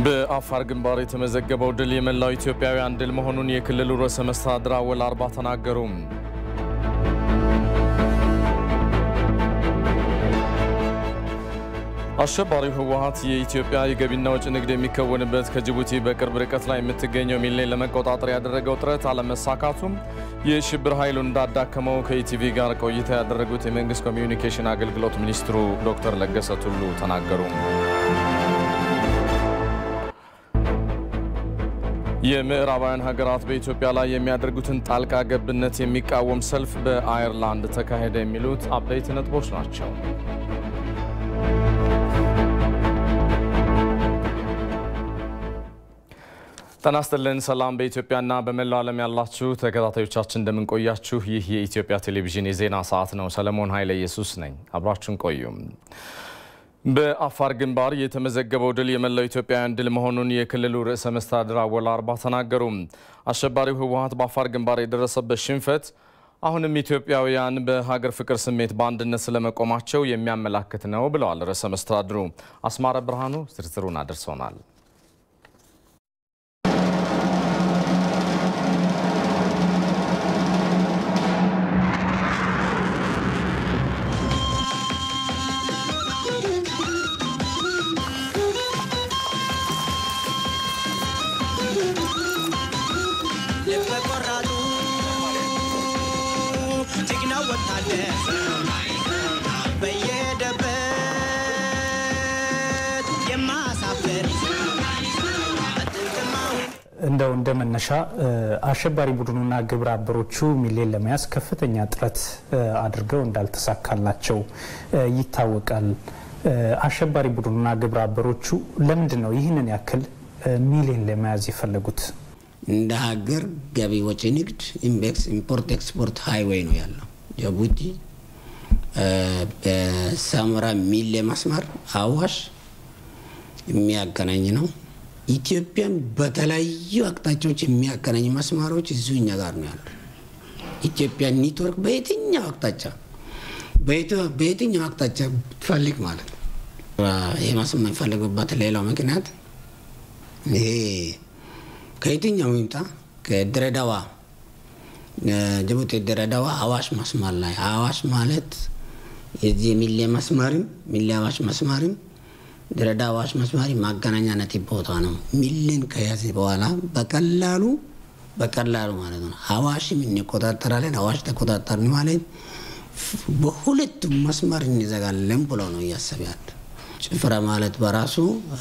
በአፋር ግንባር የተመዘገበው ድል የመላው ኢትዮጵያውያን ድል መሆኑን የክልሉ ርዕሰ መስተዳድር አወል አርባ ተናገሩ። አሸባሪው ህወሓት የኢትዮጵያ የገቢና ወጪ ንግድ የሚከወንበት ከጅቡቲ በቅርብ ርቀት ላይ የምትገኘው ሚሌን ለመቆጣጠር ያደረገው ጥረት አለመሳካቱም የሽብር ኃይሉን እንዳዳከመው ከኢቲቪ ጋር ቆይታ ያደረጉት የመንግስት ኮሚዩኒኬሽን አገልግሎት ሚኒስትሩ ዶክተር ለገሰ ቱሉ ተናገሩ። የምዕራባውያን ሀገራት በኢትዮጵያ ላይ የሚያደርጉትን ጣልቃ ገብነት የሚቃወም ሰልፍ በአየርላንድ ተካሄደ። የሚሉት አበይት ነጥቦች ናቸው። ጤና ይስጥልን። ሰላም በኢትዮጵያና በመላው ዓለም ያላችሁ ተከታታዮቻችን እንደምንቆያችሁ። ይህ የኢትዮጵያ ቴሌቪዥን የዜና ሰዓት ነው። ሰለሞን ኃይለ ኢየሱስ ነኝ። አብራችሁን ቆዩም። በአፋር ግንባር የተመዘገበው ድል የመላው ኢትዮጵያውያን ድል መሆኑን የክልሉ ርዕሰ መስተዳድር አወል አርባ ተናገሩ። አሸባሪው ህወሓት በአፋር ግንባር የደረሰበት ሽንፈት አሁንም ኢትዮጵያውያን በሀገር ፍቅር ስሜት በአንድነት ስለመቆማቸው የሚያመላክት ነው ብለዋል ርዕሰ መስተዳድሩ። አስማረ ብርሃኑ ዝርዝሩን አድርሶናል። እንደው እንደ መነሻ አሸባሪ ቡድኑና ግብረ አበሮቹ ሚሌን ለመያዝ ከፍተኛ ጥረት አድርገው እንዳልተሳካላቸው ይታወቃል። አሸባሪ ቡድኑና ግብረ አበሮቹ ለምንድን ነው ይህንን ያክል ሚሌን ለመያዝ የፈለጉት? እንደ ሀገር ገቢ ወጪ ንግድ ኢምቤክስ ኢምፖርት ኤክስፖርት ሃይዌይ ነው ያለው። ጅቡቲ በሳምራ ሚሌ መስመር አዋሽ የሚያገናኝ ነው። ኢትዮጵያን በተለያዩ አቅጣጫዎች የሚያገናኝ መስመሮች እዚሁ እኛ ጋር ነው ያሉ። ኢትዮጵያ ኔትወርክ በየትኛው አቅጣጫ በየትኛው አቅጣጫ ትፈልግ ማለት ነው። ይህ መስመር የሚፈልጉበት ሌላው ምክንያት ይሄ ከየትኛው ይምጣ ከድሬዳዋ ጅቡቲ ድሬዳዋ አዋሽ መስመር ላይ አዋሽ ማለት የዚህ የሚሌ መስመርም ሚሌ አዋሽ መስመርም ድሬዳዋ አዋሽ መስመር ማገናኛ ነጥብ ቦታ ነው። ሚሌን ከያዘ በኋላ በቀላሉ በቀላሉ ማለት ነው አዋሽም እንቆጣጠራለን። አዋሽ ተቆጣጠርን ማለት በሁለቱም መስመር እንዘጋለን ብሎ ነው እያሰብ ያለ። ጭፍራ ማለት በራሱ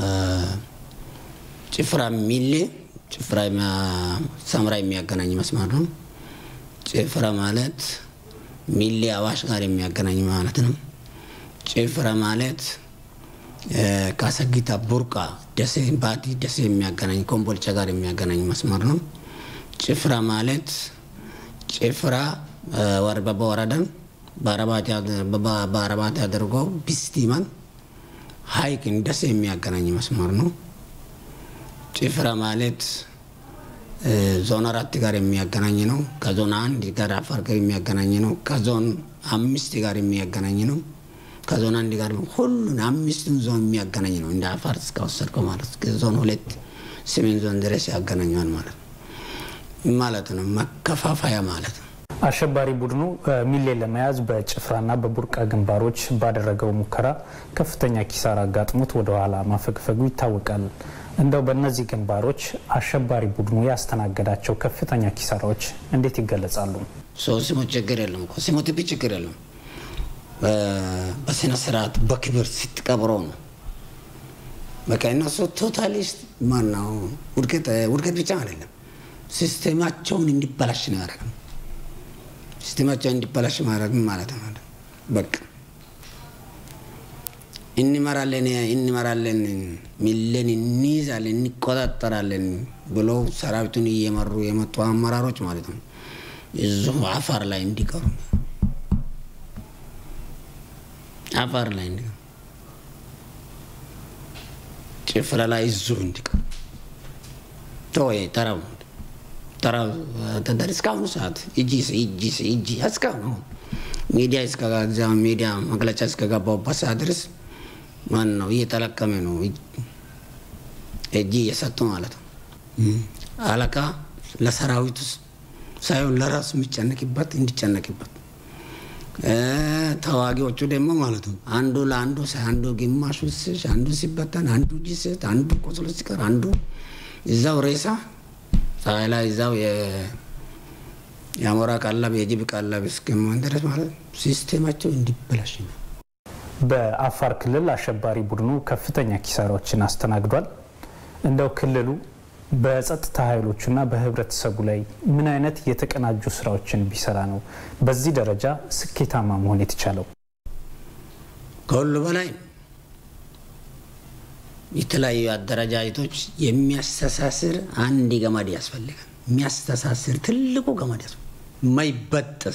ጭፍራ ሚሌ ጭፍራ ሰምራ የሚያገናኝ መስመር ነው። ጭፍራ ማለት ሚሌ አዋሽ ጋር የሚያገናኝ ማለት ነው። ጭፍራ ማለት ከአሰጊታ ቡርቃ ደሴ ባቲ ደሴ የሚያገናኝ ኮምቦልቻ ጋር የሚያገናኝ መስመር ነው። ጭፍራ ማለት ጭፍራ ወረበባ ወረዳን በአረባት አድርጎ ቢስቲማን ሀይቅን ደሴ የሚያገናኝ መስመር ነው። ጭፍራ ማለት ዞን አራት ጋር የሚያገናኝ ነው። ከዞን አንድ ጋር አፋር ጋር የሚያገናኝ ነው። ከዞን አምስት ጋር የሚያገናኝ ነው። ከዞን አንድ ጋር ሁሉን አምስቱን ዞን የሚያገናኝ ነው። እንደ አፋር እስከወሰድከው ማለት ዞን ሁለት ሰሜን ዞን ድረስ ያገናኘዋል ማለት ነው ማለት ነው። መከፋፈያ ማለት ነው። አሸባሪ ቡድኑ ሚሌን ለመያዝ በጭፍራና በቡርቃ ግንባሮች ባደረገው ሙከራ ከፍተኛ ኪሳራ አጋጥሞት ወደኋላ ማፈግፈጉ ይታወቃል። እንደው በእነዚህ ግንባሮች አሸባሪ ቡድኑ ያስተናገዳቸው ከፍተኛ ኪሳራዎች እንዴት ይገለጻሉ? ሰው ሲሞት ችግር የለም እኮ ሲሞት ብ ችግር የለም። በስነ ስርዓት በክብር ስትቀብረው ነው። በቃ እነሱ ቶታሊስት ማነው ውድቀት ብቻ አይደለም፣ ሲስቴማቸውን እንዲበላሽ ነው ያደረግ ሲስቴማቸውን እንዲበላሽ ማድረግ ማለት ነው። በቃ እንመራለን እንመራለን ሚሌን እንይዛለን እንቆጣጠራለን ብሎ ሰራዊቱን እየመሩ የመጡ አመራሮች ማለት ነው እዚሁ አፋር ላይ እንዲቀሩ አፋር ላይ እንዲቀሩ ጭፍራ ላይ እዚሁ እንዲቀሩ ተወይ ተራው ተራው እስካሁኑ ሰዓት እጂ እጂ እጂ እስካሁኑ ሚዲያ እስከዛ ሚዲያ መግለጫ እስከገባሁበት ሰዓት ድረስ ማን ነው እየተለቀመ ነው። እጅ እየሰጡ ማለት ነው። አለቃ ለሰራዊቱ ሳይሆን ለራሱ የሚጨነቅበት እንዲጨነቅበት ተዋጊዎቹ ደግሞ ማለት ነው አንዱ ለአንዱ አንዱ ግማሹ ስሽ አንዱ ሲበተን አንዱ ጅስት አንዱ ቆስሎ ሲቀር አንዱ እዛው ሬሳ ፀሐይ ላይ እዛው የአሞራ ቀለብ የጅብ ቀለብ እስከሚሆን ድረስ ማለት ነው ሲስቴማቸው እንዲበላሽ ነው። በአፋር ክልል አሸባሪ ቡድኑ ከፍተኛ ኪሳራዎችን አስተናግዷል። እንደው ክልሉ በጸጥታ ኃይሎቹና በህብረተሰቡ ላይ ምን አይነት የተቀናጁ ስራዎችን ቢሰራ ነው በዚህ ደረጃ ስኬታማ መሆን የተቻለው? ከሁሉ በላይ የተለያዩ አደረጃጀቶች የሚያስተሳስር አንድ ገመድ ያስፈልጋል። የሚያስተሳስር ትልቁ ገመድ ያስፈልጋል። የማይበጠስ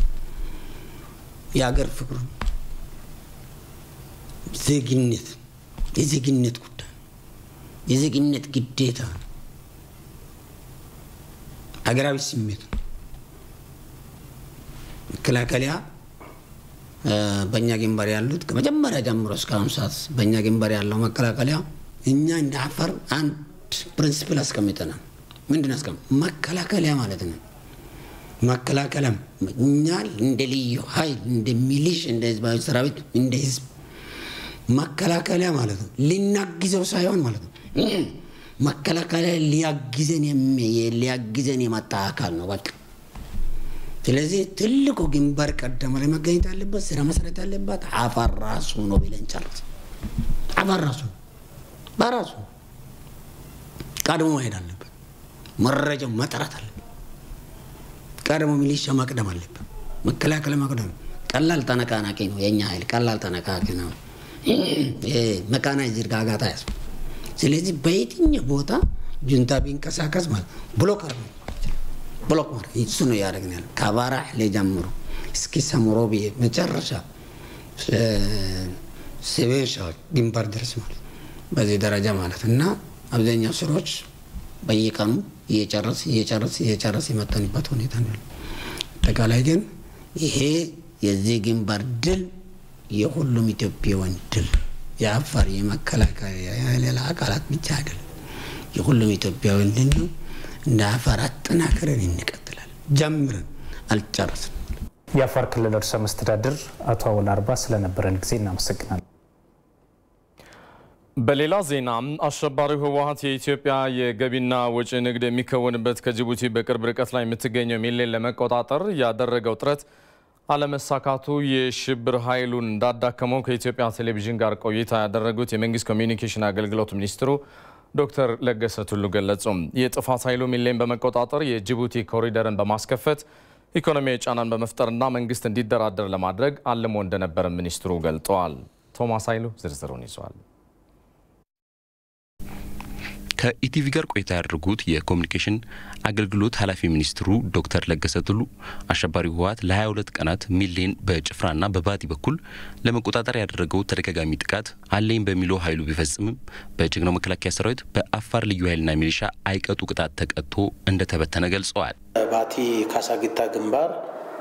የሀገር ፍቅሩ ዜግነት የዜግነት ጉዳይ የዜግነት ግዴታ ሀገራዊ ስሜት ነው። መከላከያ በእኛ ግንባር ያሉት ከመጀመሪያ ጀምሮ እስካሁን ሰዓት በእኛ ግንባር ያለው መከላከያ እኛ እንደ አፋር አንድ ፕሪንሲፕል አስቀምጠናል። ምንድን አስቀም መከላከያ ማለት ነው። መከላከያ እኛ እንደ ልዩ ኃይል እንደ ሚሊሽ እንደ ህዝባዊ ሰራዊት እንደ ህዝብ መከላከያ ማለት ነው ልናግዘው ሳይሆን ማለት ነው መከላከያ ሊያግዘን ሊያግዘን የመጣ አካል ነው በቃ። ስለዚህ ትልቁ ግንባር ቀደም ላይ መገኘት ያለበት ስራ መሰረት ያለበት አፋር ራሱ ነው ብለን ጨርስ። አፋር ራሱ በራሱ ቀድሞ መሄድ አለበት። መረጃው መጥራት አለበት። ቀድሞ ሚሊሻ መቅደም አለበት። መከላከያ መቅደም ቀላል ተነቃናቂ ነው የእኛ ኃይል ቀላል ተነቃቂ ነው። መካናይዝድ ጋጋታ ያስ ስለዚህ በየትኛው ቦታ ጁንታ ቢንቀሳቀስ ማለት ብሎክ አር ብሎክ ማለት እሱ ነው እያደረግን ያለ ከባራሕሌ ጀምሮ እስኪ ሰምሮ ብዬ መጨረሻ ሰቤሻ ግንባር ድረስ ማለት በዚህ ደረጃ ማለት እና አብዛኛው ስራዎች በየቀኑ እየጨረስ እየጨረስ እየጨረስ የመጠንበት ሁኔታ ነው ያለ። አጠቃላይ ግን ይሄ የዚህ ግንባር ድል የሁሉም ኢትዮጵያውያን ድል የአፋር የመከላከያ የሌላ አካላት ብቻ አይደለም፣ የሁሉም ኢትዮጵያውያን ድል ነው። እንደ አፋር አጠናክረን እንቀጥላለን። ጀምረን አልጨረስም። የአፋር ክልል ርዕሰ መስተዳድር አቶ አወል አርባ ስለነበረን ጊዜ እናመሰግናለን። በሌላ ዜና አሸባሪው ህወሀት የኢትዮጵያ የገቢና ወጪ ንግድ የሚከወንበት ከጅቡቲ በቅርብ ርቀት ላይ የምትገኘው ሚሌን ለመቆጣጠር ያደረገው ጥረት አለመሳካቱ የሽብር ኃይሉን እንዳዳከመው ከኢትዮጵያ ቴሌቪዥን ጋር ቆይታ ያደረጉት የመንግስት ኮሚዩኒኬሽን አገልግሎት ሚኒስትሩ ዶክተር ለገሰ ቱሉ ገለጹ። የጥፋት ኃይሉ ሚሌን በመቆጣጠር የጅቡቲ ኮሪደርን በማስከፈት ኢኮኖሚያዊ ጫናን በመፍጠርና መንግስት እንዲደራደር ለማድረግ አልሞ እንደነበር ሚኒስትሩ ገልጠዋል። ቶማስ ኃይሉ ዝርዝሩን ይዟል። ከኢቲቪ ጋር ቆይታ ያደርጉት የኮሚኒኬሽን አገልግሎት ኃላፊ ሚኒስትሩ ዶክተር ለገሰ ቱሉ አሸባሪው ህወሓት ለ22 ቀናት ሚሌን በጭፍራና በባቲ በኩል ለመቆጣጠር ያደረገው ተደጋጋሚ ጥቃት አለኝ በሚለው ኃይሉ ቢፈጽምም በጀግናው መከላከያ ሰራዊት በአፋር ልዩ ኃይልና ሚሊሻ አይቀጡ ቅጣት ተቀጥቶ እንደተበተነ ገልጸዋል። ባቲ ካሳጊታ ግንባር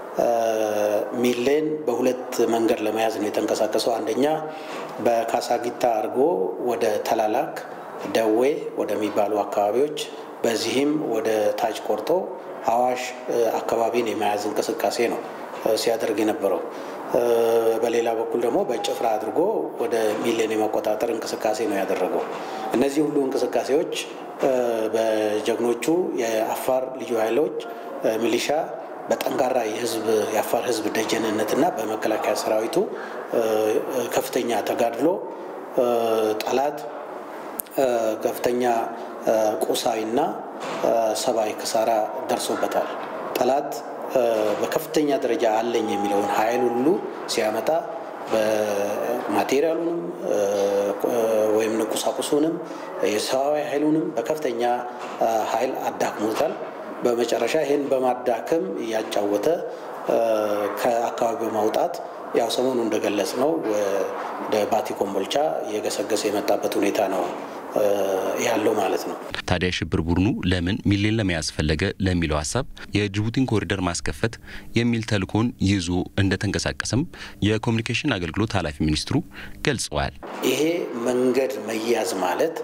ሚሌን በሁለት መንገድ ለመያዝ ነው የተንቀሳቀሰው። አንደኛ በካሳጊታ አድርጎ ወደ ተላላክ ደዌ ወደሚባሉ አካባቢዎች በዚህም ወደ ታች ቆርጦ አዋሽ አካባቢን የመያዝ እንቅስቃሴ ነው ሲያደርግ የነበረው። በሌላ በኩል ደግሞ በጭፍራ አድርጎ ወደ ሚሌን የመቆጣጠር እንቅስቃሴ ነው ያደረገው። እነዚህ ሁሉ እንቅስቃሴዎች በጀግኖቹ የአፋር ልዩ ኃይሎች ሚሊሻ በጠንካራ የህዝብ የአፋር ህዝብ ደጀንነትና በመከላከያ ሰራዊቱ ከፍተኛ ተጋድሎ ጠላት ከፍተኛ ቁሳዊና ሰብአዊ ክሳራ ደርሶበታል። ጠላት በከፍተኛ ደረጃ አለኝ የሚለውን ኃይል ሁሉ ሲያመጣ በማቴሪያሉንም ወይም ቁሳቁሱንም የሰብአዊ ኃይሉንም በከፍተኛ ኃይል አዳክሞታል። በመጨረሻ ይህን በማዳከም እያጫወተ ከአካባቢው ማውጣት ያው ሰሞኑ እንደገለጽ ነው ወደ ባቲ ኮምቦልቻ እየገሰገሰ የመጣበት ሁኔታ ነው ያለው ማለት ነው። ታዲያ ሽብር ቡድኑ ለምን ሚሌን ለመያዝ ፈለገ ለሚለው ሀሳብ የጅቡቲን ኮሪደር ማስከፈት የሚል ተልእኮን ይዞ እንደተንቀሳቀሰም የኮሚኒኬሽን አገልግሎት ኃላፊ ሚኒስትሩ ገልጸዋል። ይሄ መንገድ መያዝ ማለት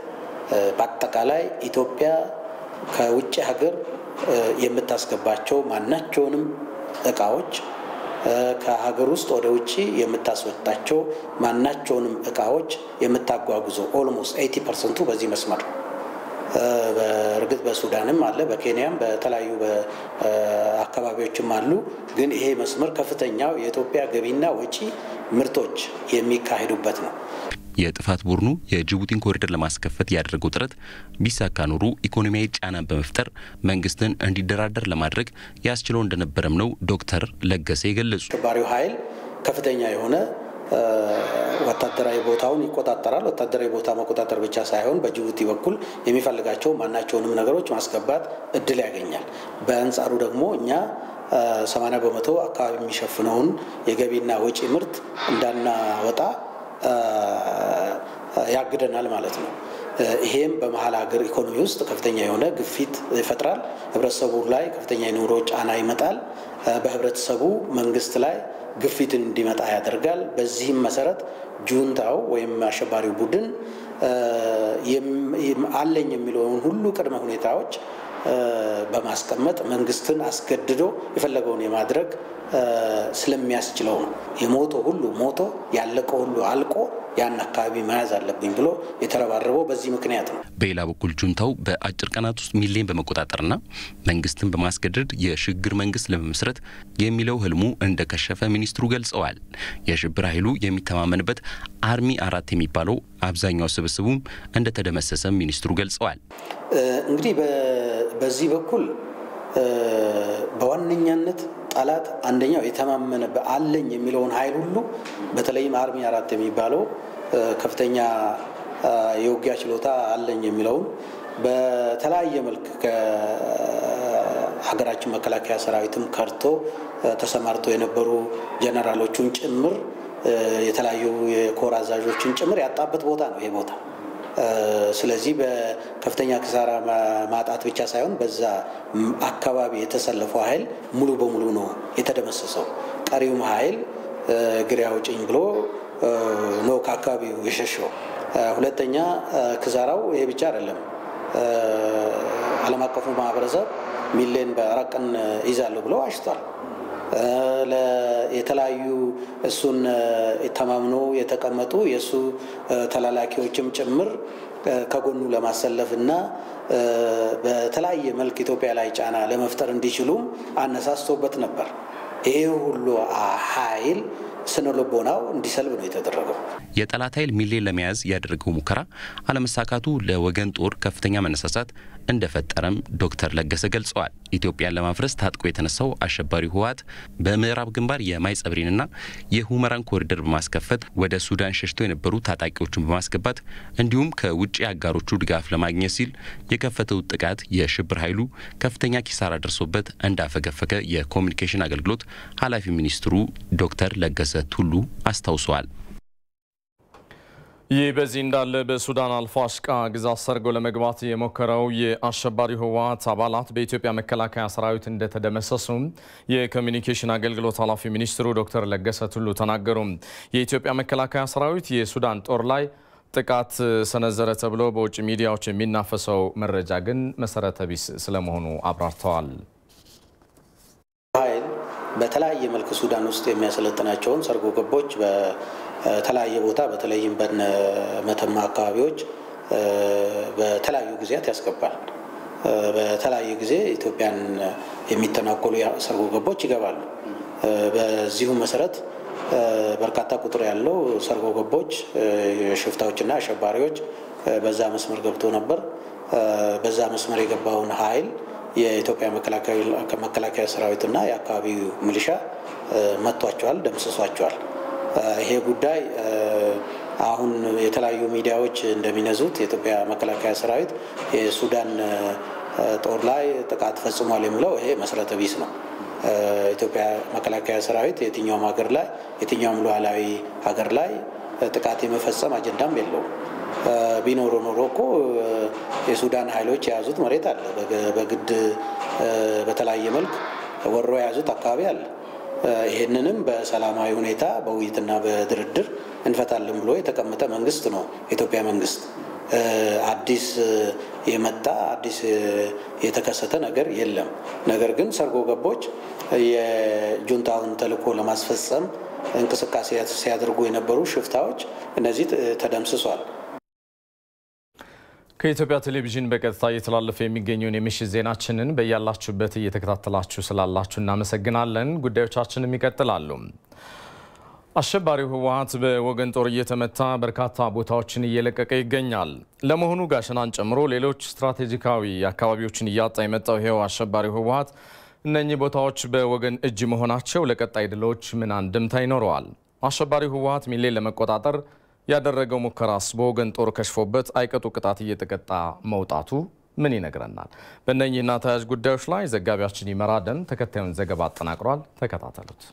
በአጠቃላይ ኢትዮጵያ ከውጭ ሀገር የምታስገባቸው ማናቸውንም እቃዎች ከሀገር ውስጥ ወደ ውጭ የምታስወጣቸው ማናቸውንም እቃዎች የምታጓጉዘው ኦልሞስት ኤይቲ ፐርሰንቱ በዚህ መስመር ነው። በእርግጥ በሱዳንም አለ፣ በኬንያም በተለያዩ አካባቢዎችም አሉ። ግን ይሄ መስመር ከፍተኛው የኢትዮጵያ ገቢና ወጪ ምርቶች የሚካሄዱበት ነው። የጥፋት ቡድኑ የጅቡቲን ኮሪደር ለማስከፈት ያደረገው ጥረት ቢሳካ ኖሩ ኢኮኖሚያዊ ጫናን በመፍጠር መንግስትን እንዲደራደር ለማድረግ ያስችለው እንደነበረም ነው ዶክተር ለገሰ የገለጹ። አሸባሪው ኃይል ከፍተኛ የሆነ ወታደራዊ ቦታውን ይቆጣጠራል። ወታደራዊ ቦታ መቆጣጠር ብቻ ሳይሆን በጅቡቲ በኩል የሚፈልጋቸው ማናቸውንም ነገሮች ማስገባት እድል ያገኛል። በአንጻሩ ደግሞ እኛ 80 በመቶ አካባቢ የሚሸፍነውን የገቢና ወጪ ምርት እንዳናወጣ ያግደናል ማለት ነው። ይሄም በመሀል ሀገር ኢኮኖሚ ውስጥ ከፍተኛ የሆነ ግፊት ይፈጥራል። ህብረተሰቡ ላይ ከፍተኛ የኑሮ ጫና ይመጣል። በህብረተሰቡ መንግስት ላይ ግፊትን እንዲመጣ ያደርጋል። በዚህም መሰረት ጁንታው ወይም አሸባሪው ቡድን አለኝ የሚለውን ሁሉ ቅድመ ሁኔታዎች በማስቀመጥ መንግስትን አስገድዶ የፈለገውን የማድረግ ስለሚያስችለው ነው። የሞቶ ሁሉ ሞቶ ያለቀ ሁሉ አልቆ ያን አካባቢ መያዝ አለብኝ ብሎ የተረባረበው በዚህ ምክንያት ነው። በሌላ በኩል ጁንታው በአጭር ቀናት ውስጥ ሚሊዮን በመቆጣጠርና መንግስትን በማስገደድ የሽግግር መንግስት ለመመስረት የሚለው ህልሙ እንደከሸፈ ሚኒስትሩ ገልጸዋል። የሽብር ኃይሉ የሚተማመንበት አርሚ አራት የሚባለው አብዛኛው ስብስቡም እንደተደመሰሰ ሚኒስትሩ ገልጸዋል። እንግዲህ በዚህ በኩል በዋነኛነት ጠላት አንደኛው የተማመነ አለኝ የሚለውን ኃይል ሁሉ በተለይም አርሚ አራት የሚባለው ከፍተኛ የውጊያ ችሎታ አለኝ የሚለውን በተለያየ መልክ ከሀገራችን መከላከያ ሰራዊትም ከርቶ ተሰማርቶ የነበሩ ጀነራሎቹን ጭምር የተለያዩ የኮር አዛዦችን ጭምር ያጣበት ቦታ ነው ይሄ ቦታ። ስለዚህ በከፍተኛ ክሳራ ማጣት ብቻ ሳይሆን በዛ አካባቢ የተሰለፈው ኃይል ሙሉ በሙሉ ነው የተደመሰሰው። ቀሪውም ኃይል እግሬ አውጭኝ ብሎ ነው ከአካባቢው የሸሸው። ሁለተኛ ክሳራው ይሄ ብቻ አይደለም። ዓለም አቀፉ ማህበረሰብ ሚሊዮን በአራት ቀን ይዛለሁ ብለው አሽቷል። የተለያዩ እሱን ተማምኖ የተቀመጡ የእሱ ተላላኪዎችም ጭምር ከጎኑ ለማሰለፍ እና በተለያየ መልክ ኢትዮጵያ ላይ ጫና ለመፍጠር እንዲችሉም አነሳስቶበት ነበር። ይሄ ሁሉ ኃይል ስነ ልቦናው እንዲሰልብ ነው የተደረገው። የጠላት ኃይል ሚሊዮን ለመያዝ ያደረገው ሙከራ አለመሳካቱ ለወገን ጦር ከፍተኛ መነሳሳት እንደፈጠረም ዶክተር ለገሰ ገልጸዋል። ኢትዮጵያን ለማፍረስ ታጥቆ የተነሳው አሸባሪ ህወሓት በምዕራብ ግንባር የማይጸብሪንና የሁመራን ኮሪደር በማስከፈት ወደ ሱዳን ሸሽተው የነበሩ ታጣቂዎችን በማስገባት እንዲሁም ከውጭ አጋሮቹ ድጋፍ ለማግኘት ሲል የከፈተው ጥቃት የሽብር ኃይሉ ከፍተኛ ኪሳራ ደርሶበት እንዳፈገፈገ የኮሚኒኬሽን አገልግሎት ኃላፊ ሚኒስትሩ ዶክተር ለገሰ ቱሉ አስታውሰዋል። ይህ በዚህ እንዳለ በሱዳን አልፋሽቃ ግዛት ሰርጎ ለመግባት የሞከረው የአሸባሪው ህወሓት አባላት በኢትዮጵያ መከላከያ ሰራዊት እንደተደመሰሱ የኮሚኒኬሽን አገልግሎት ኃላፊ ሚኒስትሩ ዶክተር ለገሰ ቱሉ ተናገሩ። የኢትዮጵያ መከላከያ ሰራዊት የሱዳን ጦር ላይ ጥቃት ሰነዘረ ተብሎ በውጭ ሚዲያዎች የሚናፈሰው መረጃ ግን መሰረተ ቢስ ስለመሆኑ አብራርተዋል። ኃይል በተለያየ መልክ ሱዳን ውስጥ የሚያሰለጥናቸውን ሰርጎ ገቦች በተለያየ ቦታ በተለይም በነ መተማ አካባቢዎች በተለያዩ ጊዜያት ያስገባል። በተለያየ ጊዜ ኢትዮጵያን የሚተናኮሉ ሰርጎ ገቦች ይገባሉ። በዚሁ መሰረት በርካታ ቁጥር ያለው ሰርጎ ገቦች ሽፍታዎችና አሸባሪዎች በዛ መስመር ገብቶ ነበር። በዛ መስመር የገባውን ኃይል የኢትዮጵያ መከላከያ ሰራዊትና የአካባቢው ሚሊሻ መቷቸዋል፣ ደምስሷቸዋል። ይሄ ጉዳይ አሁን የተለያዩ ሚዲያዎች እንደሚነዙት የኢትዮጵያ መከላከያ ሰራዊት የሱዳን ጦር ላይ ጥቃት ፈጽሟል የሚለው ይሄ መሰረተ ቢስ ነው። ኢትዮጵያ መከላከያ ሰራዊት የትኛውም ሀገር ላይ የትኛውም ሉዓላዊ ሀገር ላይ ጥቃት የመፈጸም አጀንዳም የለውም። ቢኖሮ ኖሮ እኮ የሱዳን ኃይሎች የያዙት መሬት አለ። በግድ በተለያየ መልክ ወሮ የያዙት አካባቢ አለ። ይህንንም በሰላማዊ ሁኔታ በውይይትና በድርድር እንፈታለን ብሎ የተቀመጠ መንግስት ነው የኢትዮጵያ መንግስት። አዲስ የመጣ አዲስ የተከሰተ ነገር የለም። ነገር ግን ሰርጎ ገቦች የጁንታውን ተልዕኮ ለማስፈጸም እንቅስቃሴ ሲያደርጉ የነበሩ ሽፍታዎች እነዚህ ተደምስሷል። ከኢትዮጵያ ቴሌቪዥን በቀጥታ እየተላለፈ የሚገኘውን የምሽት ዜናችንን በያላችሁበት እየተከታተላችሁ ስላላችሁ እናመሰግናለን። ጉዳዮቻችንም ይቀጥላሉ። አሸባሪው ህወሓት በወገን ጦር እየተመታ በርካታ ቦታዎችን እየለቀቀ ይገኛል። ለመሆኑ ጋሸናን ጨምሮ ሌሎች ስትራቴጂካዊ አካባቢዎችን እያጣ የመጣው ይኸው አሸባሪው ህወሓት እነኚህ ቦታዎች በወገን እጅ መሆናቸው ለቀጣይ ድሎች ምን አንድምታ ይኖረዋል? አሸባሪው ህወሓት ሚሌን ለመቆጣጠር ያደረገው ሙከራስ በወገን ጦር ከሽፎበት አይቀጡ ቅጣት እየተቀጣ መውጣቱ ምን ይነግረናል? በእነኚህና ተያያዥ ጉዳዮች ላይ ዘጋቢያችን ይመራደን ተከታዩን ዘገባ አጠናቅሯል። ተከታተሉት።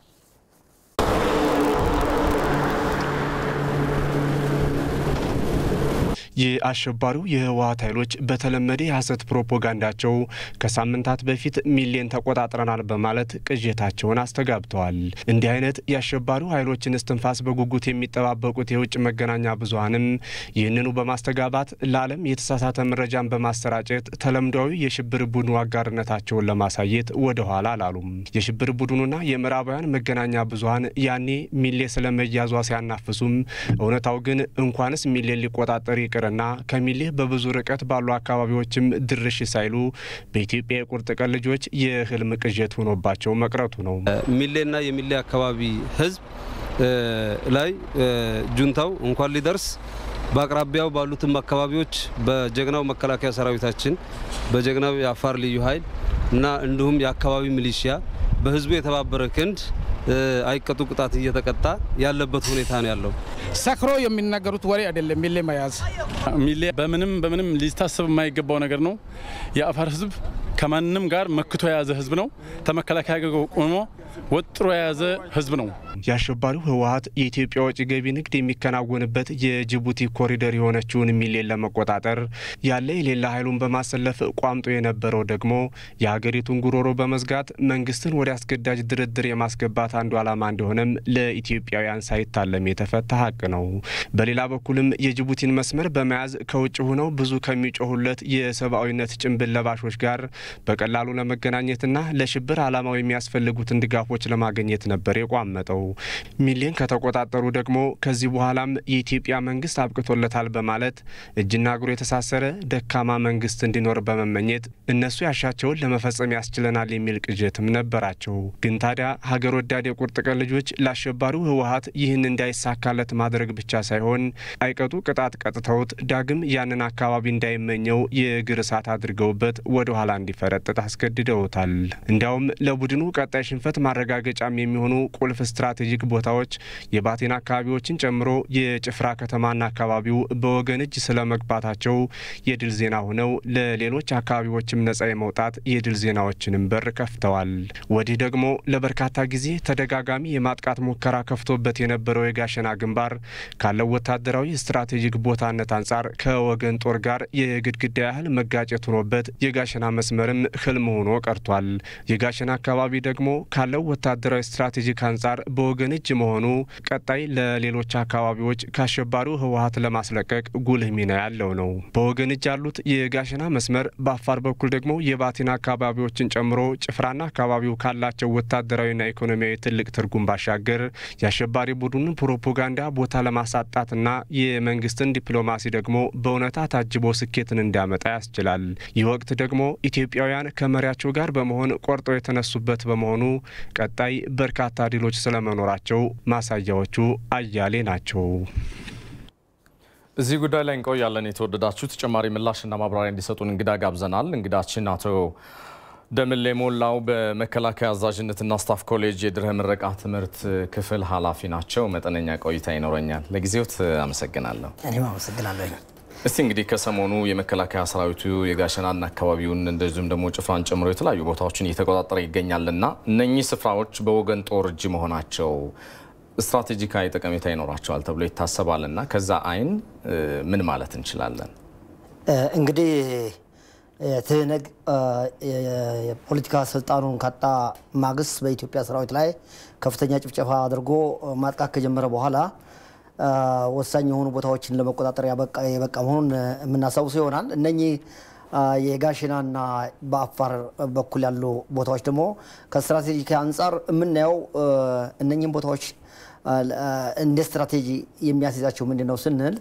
የአሸባሪው የህወሓት ኃይሎች በተለመደ የሐሰት ፕሮፓጋንዳቸው ከሳምንታት በፊት ሚሌን ተቆጣጥረናል በማለት ቅዠታቸውን አስተጋብተዋል። እንዲህ አይነት የአሸባሪው ኃይሎችን እስትንፋስ በጉጉት የሚጠባበቁት የውጭ መገናኛ ብዙኃንም ይህንኑ በማስተጋባት ለዓለም የተሳሳተ መረጃን በማሰራጨት ተለምዷዊ የሽብር ቡድኑ አጋርነታቸውን ለማሳየት ወደ ኋላ አላሉም። የሽብር ቡድኑና የምዕራባውያን መገናኛ ብዙኃን ያኔ ሚሌ ስለመያዟ ሲያናፍሱም እውነታው ግን እንኳንስ ሚሌን ሊቆጣጠር ይቅርና ከሚሌ በብዙ ርቀት ባሉ አካባቢዎችም ድርሽ ሳይሉ በኢትዮጵያ የቁርጥ ቀን ልጆች የህልም ቅዠት ሆኖባቸው መቅረቱ ነው። ሚሌና የሚሌ አካባቢ ህዝብ ላይ ጁንታው እንኳን ሊደርስ በአቅራቢያው ባሉትም አካባቢዎች በጀግናው መከላከያ ሰራዊታችን በጀግናው የአፋር ልዩ ኃይል እና እንዲሁም የአካባቢ ሚሊሺያ በህዝቡ የተባበረ ክንድ አይቀጡ ቅጣት እየተቀጣ ያለበት ሁኔታ ነው ያለው። ሰክሮ የሚናገሩት ወሬ አይደለም። ሚሌ መያዝ ሚሌ በምንም በምንም ሊታሰብ የማይገባው ነገር ነው። የአፋር ህዝብ ከማንም ጋር መክቶ የያዘ ህዝብ ነው። ተመከላከያ ጋር ቆሞ ወጥሮ የያዘ ህዝብ ነው። የአሸባሪው ህወሓት የኢትዮጵያ ወጪ ገቢ ንግድ የሚከናወንበት የጅቡቲ ኮሪደር የሆነችውን ሚሌን ለመቆጣጠር ያለ የሌላ ኃይሉን በማሰለፍ ቋምጦ የነበረው ደግሞ የሀገሪቱን ጉሮሮ በመዝጋት መንግስትን ወደ አስገዳጅ ድርድር የማስገባት አንዱ ዓላማ እንደሆነም ለኢትዮጵያውያን ሳይታለም የተፈታ ሀቅ ነው። በሌላ በኩልም የጅቡቲን መስመር በመያዝ ከውጭ ሆነው ብዙ ከሚጮሁለት የሰብአዊነት ጭንብል ለባሾች ጋር በቀላሉ ለመገናኘትና ለሽብር ዓላማው የሚያስፈልጉትን ድጋፎች ለማግኘት ነበር የቋመጠው። ሚሌን ከተቆጣጠሩ ደግሞ ከዚህ በኋላም የኢትዮጵያ መንግስት አብቅቶለታል በማለት እጅና እግሩ የተሳሰረ ደካማ መንግስት እንዲኖር በመመኘት እነሱ ያሻቸውን ለመፈጸም ያስችለናል የሚል ቅዠትም ነበራቸው። ግን ታዲያ ሀገር ወዳድ የቁርጥ ቀን ልጆች ለአሸባሪው ህወሓት ይህን እንዳይሳካለት ማድረግ ብቻ ሳይሆን አይቀጡ ቅጣት ቀጥተውት ዳግም ያንን አካባቢ እንዳይመኘው የእግር እሳት አድርገውበት ወደ ኋላ እንዲፈረጥጥ አስገድደውታል። እንዲያውም ለቡድኑ ቀጣይ ሽንፈት ማረጋገጫም የሚሆኑ ቁልፍ ስትራቴጂክ ቦታዎች የባቴን አካባቢዎችን ጨምሮ የጭፍራ ከተማና አካባቢው በወገን እጅ ስለመግባታቸው የድል ዜና ሆነው ለሌሎች አካባቢዎችም ነጻ የመውጣት የድል ዜናዎችንም በር ከፍተዋል። ወዲህ ደግሞ ለበርካታ ጊዜ ተደጋጋሚ የማጥቃት ሙከራ ከፍቶበት የነበረው የጋሸና ግንባር ካለው ወታደራዊ ስትራቴጂክ ቦታነት አንጻር ከወገን ጦር ጋር የግድግዳ ያህል መጋጨት ሆኖበት የጋሸና መስመርም ህልም ሆኖ ቀርቷል። የጋሸና አካባቢ ደግሞ ካለው ወታደራዊ ስትራቴጂክ አንጻር በወገን እጅ መሆኑ ቀጣይ ለሌሎች አካባቢዎች ከአሸባሪው ህወሓት ለማስለቀቅ ጉልህ ሚና ያለው ነው። በወገን እጅ ያሉት የጋሸና መስመር፣ በአፋር በኩል ደግሞ የባቲና አካባቢዎችን ጨምሮ ጭፍራና አካባቢው ካላቸው ወታደራዊና ኢኮኖሚያዊ ትልቅ ትርጉም ባሻገር የአሸባሪ ቡድኑን ፕሮፓጋንዳ ቦታ ለማሳጣትና የመንግስትን ዲፕሎማሲ ደግሞ በእውነታ ታጅቦ ስኬትን እንዲያመጣ ያስችላል። ይህ ወቅት ደግሞ ኢትዮጵያውያን ከመሪያቸው ጋር በመሆን ቆርጠው የተነሱበት በመሆኑ ቀጣይ በርካታ ድሎች ስለመኖራቸው ማሳያዎቹ አያሌ ናቸው። እዚህ ጉዳይ ላይ እንቆያለን። የተወደዳችሁ ተጨማሪ ምላሽና ማብራሪያ እንዲሰጡን እንግዳ ጋብዘናል። እንግዳችን አቶ ደምሌ ሞላው በመከላከያ አዛዥነትና ስታፍ ኮሌጅ የድህረ ምረቃ ትምህርት ክፍል ኃላፊ ናቸው። መጠነኛ ቆይታ ይኖረኛል። ለጊዜዎት አመሰግናለሁ። እኔም አመሰግናለሁ። እስቲ እንግዲህ ከሰሞኑ የመከላከያ ሰራዊቱ የጋሸናና አካባቢውን እንደዚሁም ደግሞ ጭፍራን ጨምሮ የተለያዩ ቦታዎችን እየተቆጣጠረ ይገኛልና እነኚህ ስፍራዎች በወገን ጦር እጅ መሆናቸው ስትራቴጂካዊ ጠቀሜታ ይኖራቸዋል ተብሎ ይታሰባልና ከዛ አይን ምን ማለት እንችላለን? እንግዲህ ትህነግ የፖለቲካ ስልጣኑን ካጣ ማግስት በኢትዮጵያ ሰራዊት ላይ ከፍተኛ ጭፍጨፋ አድርጎ ማጥቃት ከጀመረ በኋላ ወሳኝ የሆኑ ቦታዎችን ለመቆጣጠር የበቃ መሆኑን የምናስታውሰው ይሆናል። እነኚህ የጋሽናና በአፋር በኩል ያሉ ቦታዎች ደግሞ ከስትራቴጂክ አንጻር የምናየው እነኚህን ቦታዎች እንደ ስትራቴጂ የሚያስይዛቸው ምንድን ነው ስንል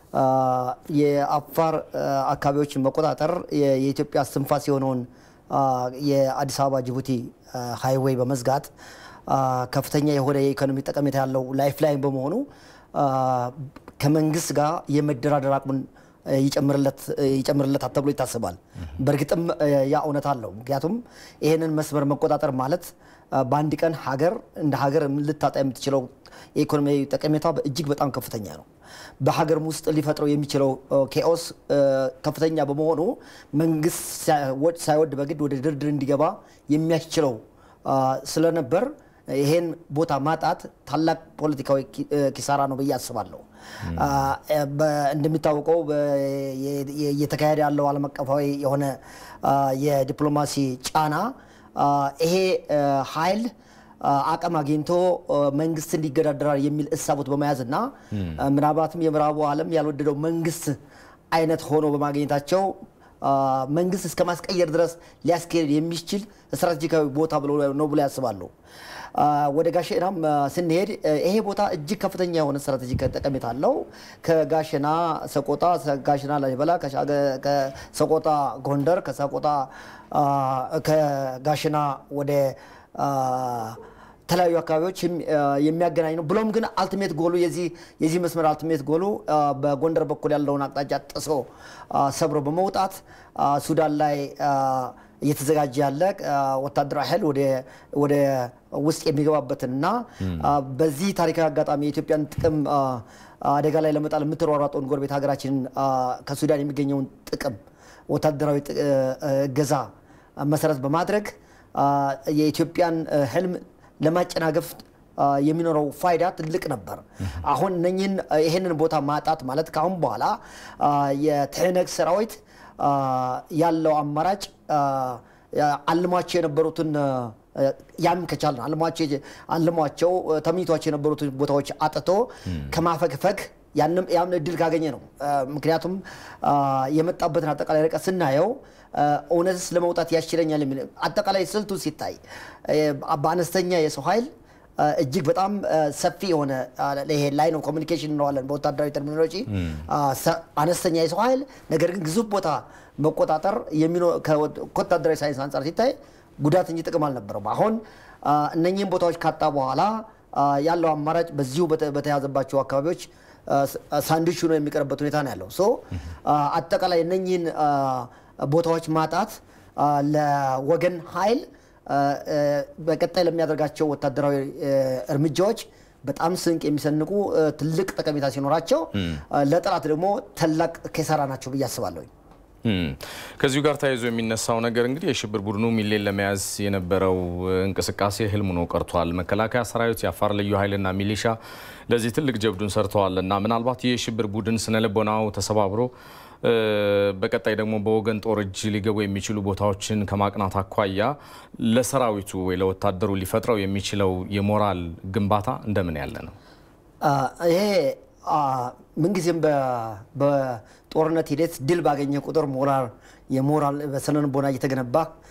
የአፋር አካባቢዎችን መቆጣጠር የኢትዮጵያ እስትንፋስ የሆነውን የአዲስ አበባ ጅቡቲ ሃይዌይ በመዝጋት ከፍተኛ የሆነ የኢኮኖሚ ጠቀሜታ ያለው ላይፍ ላይን በመሆኑ ከመንግስት ጋር የመደራደር አቅሙን ይጨምርለታል ተብሎ ይታሰባል። በእርግጥም ያ እውነት አለው። ምክንያቱም ይህንን መስመር መቆጣጠር ማለት በአንድ ቀን ሀገር እንደ ሀገር ልታጣ የምትችለው የኢኮኖሚያዊ ጠቀሜታ እጅግ በጣም ከፍተኛ ነው። በሀገር ውስጥ ሊፈጥረው የሚችለው ኬኦስ ከፍተኛ በመሆኑ መንግስት ሳይወድ በግድ ወደ ድርድር እንዲገባ የሚያስችለው ስለነበር ይሄን ቦታ ማጣት ታላቅ ፖለቲካዊ ኪሳራ ነው ብዬ አስባለሁ። እንደሚታወቀው እየተካሄደ ያለው ዓለም አቀፋዊ የሆነ የዲፕሎማሲ ጫና ይሄ ኃይል አቅም አግኝቶ መንግስት እንዲገዳደራል የሚል እሳቦት በመያዝ እና ምናልባትም የምዕራቡ ዓለም ያልወደደው መንግስት አይነት ሆኖ በማግኘታቸው መንግስት እስከ ማስቀየር ድረስ ሊያስኬድ የሚችል ስትራቴጂካዊ ቦታ ነው ብሎ ያስባሉ። ወደ ጋሸናም ስንሄድ ይሄ ቦታ እጅግ ከፍተኛ የሆነ ስትራቴጂክ ጠቀሜታ አለው። ከጋሸና ሰቆጣ፣ ጋሸና ላሊበላ፣ ከሰቆጣ ጎንደር፣ ከሰቆጣ ከጋሸና ወደ የተለያዩ አካባቢዎች የሚያገናኝ ነው። ብሎም ግን አልቲሜት ጎሉ የዚህ መስመር አልቲሜት ጎሉ በጎንደር በኩል ያለውን አቅጣጫ ጥሶ ሰብሮ በመውጣት ሱዳን ላይ እየተዘጋጀ ያለ ወታደራዊ ኃይል ወደ ውስጥ የሚገባበትንና በዚህ ታሪካዊ አጋጣሚ የኢትዮጵያን ጥቅም አደጋ ላይ ለመጣል የምትሯሯጠውን ጎረቤት ሀገራችንን ከሱዳን የሚገኘውን ጥቅም ወታደራዊ እገዛ መሰረት በማድረግ የኢትዮጵያን ህልም ለማጨናገፍ የሚኖረው ፋይዳ ትልቅ ነበር። አሁን እነኝህን ይህንን ቦታ ማጣት ማለት ከአሁን በኋላ የትህነግ ሰራዊት ያለው አማራጭ አልሟቸው የነበሩትን ያን ከቻልን አልሟቸው ተመኝቷቸው የነበሩትን ቦታዎች አጥቶ ከማፈግፈግ ያም እድል ካገኘ ነው። ምክንያቱም የመጣበትን አጠቃላይ ርቀት ስናየው እውነትስ ለመውጣት ያስችለኛል የሚል አጠቃላይ ስልቱ ሲታይ በአነስተኛ የሰው ኃይል እጅግ በጣም ሰፊ የሆነ ይሄ ላይን ኦፍ ኮሚኒኬሽን እንለዋለን በወታደራዊ ተርሚኖሎጂ አነስተኛ የሰው ኃይል ነገር ግን ግዙፍ ቦታ መቆጣጠር ከወታደራዊ ሳይንስ አንጻር ሲታይ ጉዳት እንጂ ጥቅም አልነበረውም። አሁን እነኚህን ቦታዎች ካጣ በኋላ ያለው አማራጭ በዚሁ በተያዘባቸው አካባቢዎች ሳንድዊች ሆኖ የሚቀርበት ሁኔታ ነው ያለው። ሶ አጠቃላይ እነኚህን ቦታዎች ማጣት ለወገን ኃይል በቀጣይ ለሚያደርጋቸው ወታደራዊ እርምጃዎች በጣም ስንቅ የሚሰንቁ ትልቅ ጠቀሜታ ሲኖራቸው ለጠላት ደግሞ ታላቅ ኪሳራ ናቸው ብዬ አስባለሁኝ። ከዚሁ ጋር ተያይዞ የሚነሳው ነገር እንግዲህ የሽብር ቡድኑ ሚሌን ለመያዝ የነበረው እንቅስቃሴ ህልም ሆኖ ቀርቷል። መከላከያ ሰራዊት፣ የአፋር ልዩ ኃይልና ሚሊሻ ለዚህ ትልቅ ጀብዱን ሰርተዋል እና ምናልባት ይህ የሽብር ቡድን ስነልቦናው ተሰባብሮ በቀጣይ ደግሞ በወገን ጦር እጅ ሊገቡ የሚችሉ ቦታዎችን ከማቅናት አኳያ ለሰራዊቱ ወይ ለወታደሩ ሊፈጥረው የሚችለው የሞራል ግንባታ እንደምን ያለ ነው? ይሄ ምንጊዜም በጦርነት ሂደት ድል ባገኘ ቁጥር ሞራል የሞራል በስነልቦና እየተገነባ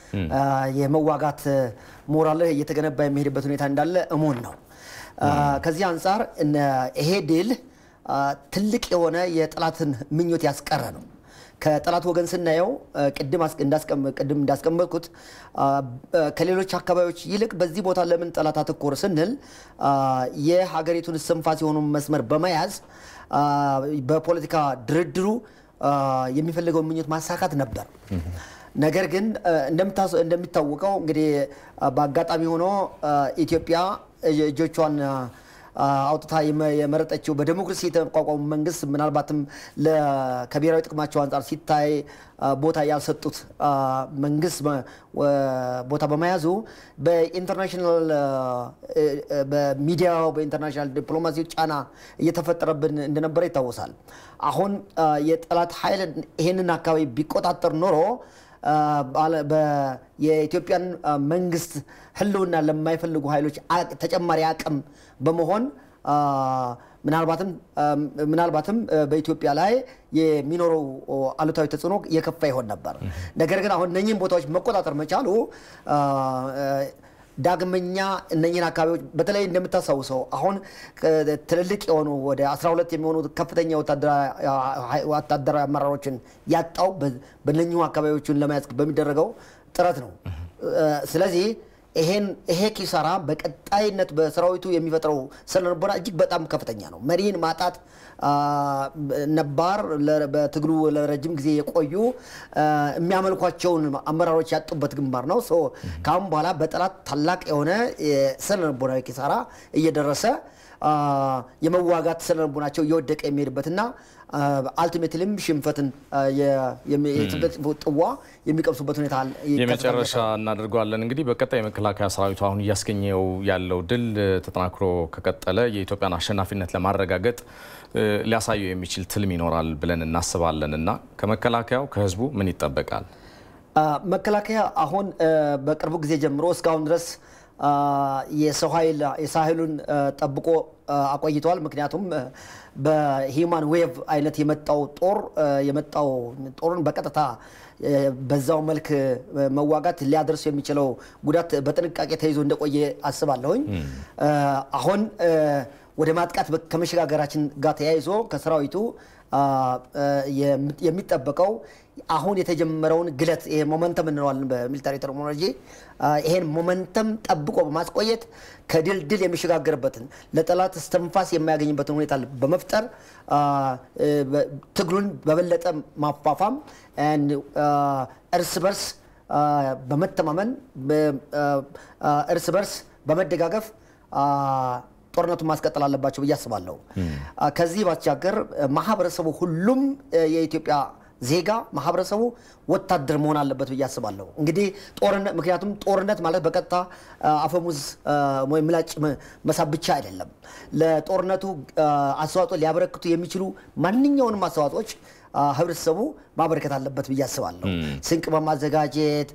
የመዋጋት ሞራልህ እየተገነባ የሚሄድበት ሁኔታ እንዳለ እሙን ነው። ከዚህ አንጻር ይሄ ድል ትልቅ የሆነ የጠላትን ምኞት ያስቀረ ነው። ከጠላት ወገን ስናየው ቅድም እንዳስቀመጥኩት ከሌሎች አካባቢዎች ይልቅ በዚህ ቦታ ለምን ጠላት አተኮረ ስንል የሀገሪቱን እስትንፋስ የሆኑ መስመር በመያዝ በፖለቲካ ድርድሩ የሚፈልገውን ምኞት ማሳካት ነበር። ነገር ግን እንደሚታወቀው እንግዲህ በአጋጣሚ ሆኖ ኢትዮጵያ እጆቿን አውጥታ የመረጠችው በዴሞክራሲ የተቋቋሙ መንግስት ምናልባትም ከብሔራዊ ጥቅማቸው አንጻር ሲታይ ቦታ ያልሰጡት መንግስት ቦታ በመያዙ በኢንተርናሽናል በሚዲያው በኢንተርናሽናል ዲፕሎማሲ ጫና እየተፈጠረብን እንደነበረ ይታወሳል። አሁን የጠላት ኃይል ይህንን አካባቢ ቢቆጣጠር ኖሮ የኢትዮጵያን መንግስት ህልውና ለማይፈልጉ ኃይሎች ተጨማሪ አቅም በመሆን ምናልባትም ምናልባትም በኢትዮጵያ ላይ የሚኖረው አሉታዊ ተጽዕኖ የከፋ ይሆን ነበር። ነገር ግን አሁን እነኚህን ቦታዎች መቆጣጠር መቻሉ ዳግመኛ እነኝህን አካባቢዎች በተለይ እንደምታስታውሰው አሁን ትልልቅ የሆኑ ወደ 12 የሚሆኑ ከፍተኛ ወታደራዊ አመራሮችን ያጣው በነኚሁ አካባቢዎችን ለመያዝ በሚደረገው ጥረት ነው። ስለዚህ ይሄን ይሄ ኪሳራ በቀጣይነት በሰራዊቱ የሚፈጥረው ስነልቦና እጅግ በጣም ከፍተኛ ነው። መሪን ማጣት ነባር በትግሉ ለረጅም ጊዜ የቆዩ የሚያመልኳቸውን አመራሮች ያጡበት ግንባር ነው። ከአሁን በኋላ በጠላት ታላቅ የሆነ ስነልቦናዊ ኪሳራ እየደረሰ የመዋጋት ስነልቦናቸው እየወደቀ የሚሄድበትና አልቲሜትሊም ሽንፈትን ጥዋ የሚቀምሱበት ሁኔታ የመጨረሻ እናደርገዋለን። እንግዲህ በቀጣይ የመከላከያ ሰራዊቱ አሁን እያስገኘው ያለው ድል ተጠናክሮ ከቀጠለ የኢትዮጵያን አሸናፊነት ለማረጋገጥ ሊያሳየው የሚችል ትልም ይኖራል ብለን እናስባለን እና ከመከላከያው ከህዝቡ ምን ይጠበቃል? መከላከያ አሁን በቅርቡ ጊዜ ጀምሮ እስካሁን ድረስ የሰው ኃይል የሳህሉን ጠብቆ አቆይተዋል። ምክንያቱም በሂውማን ዌቭ አይነት የመጣው ጦር የመጣው ጦርን በቀጥታ በዛው መልክ መዋጋት ሊያደርሱ የሚችለው ጉዳት በጥንቃቄ ተይዞ እንደቆየ አስባለሁኝ። አሁን ወደ ማጥቃት ከመሸጋገራችን ጋር ተያይዞ ከሰራዊቱ የሚጠበቀው አሁን የተጀመረውን ግለት ይሄ ሞመንተም እንለዋለን በሚሊታሪ ተርሚኖሎጂ ይሄን ሞመንተም ጠብቆ በማስቆየት ከድል ድል የሚሸጋገርበትን ለጠላት እስትንፋስ የማያገኝበትን ሁኔታ በመፍጠር ትግሉን በበለጠ ማፋፋም እርስ በርስ በመተማመን እርስ በርስ በመደጋገፍ ጦርነቱን ማስቀጠል አለባቸው ብዬ አስባለሁ። ከዚህ ባሻገር ማህበረሰቡ ሁሉም የኢትዮጵያ ዜጋ ማህበረሰቡ ወታደር መሆን አለበት ብዬ አስባለሁ። እንግዲህ ጦርነት ምክንያቱም ጦርነት ማለት በቀጥታ አፈሙዝ ወይም ምላጭ መሳብ ብቻ አይደለም። ለጦርነቱ አስተዋጽኦ ሊያበረክቱ የሚችሉ ማንኛውንም አስተዋጽኦች ህብረተሰቡ ማበረከት አለበት ብዬ አስባለሁ። ስንቅ በማዘጋጀት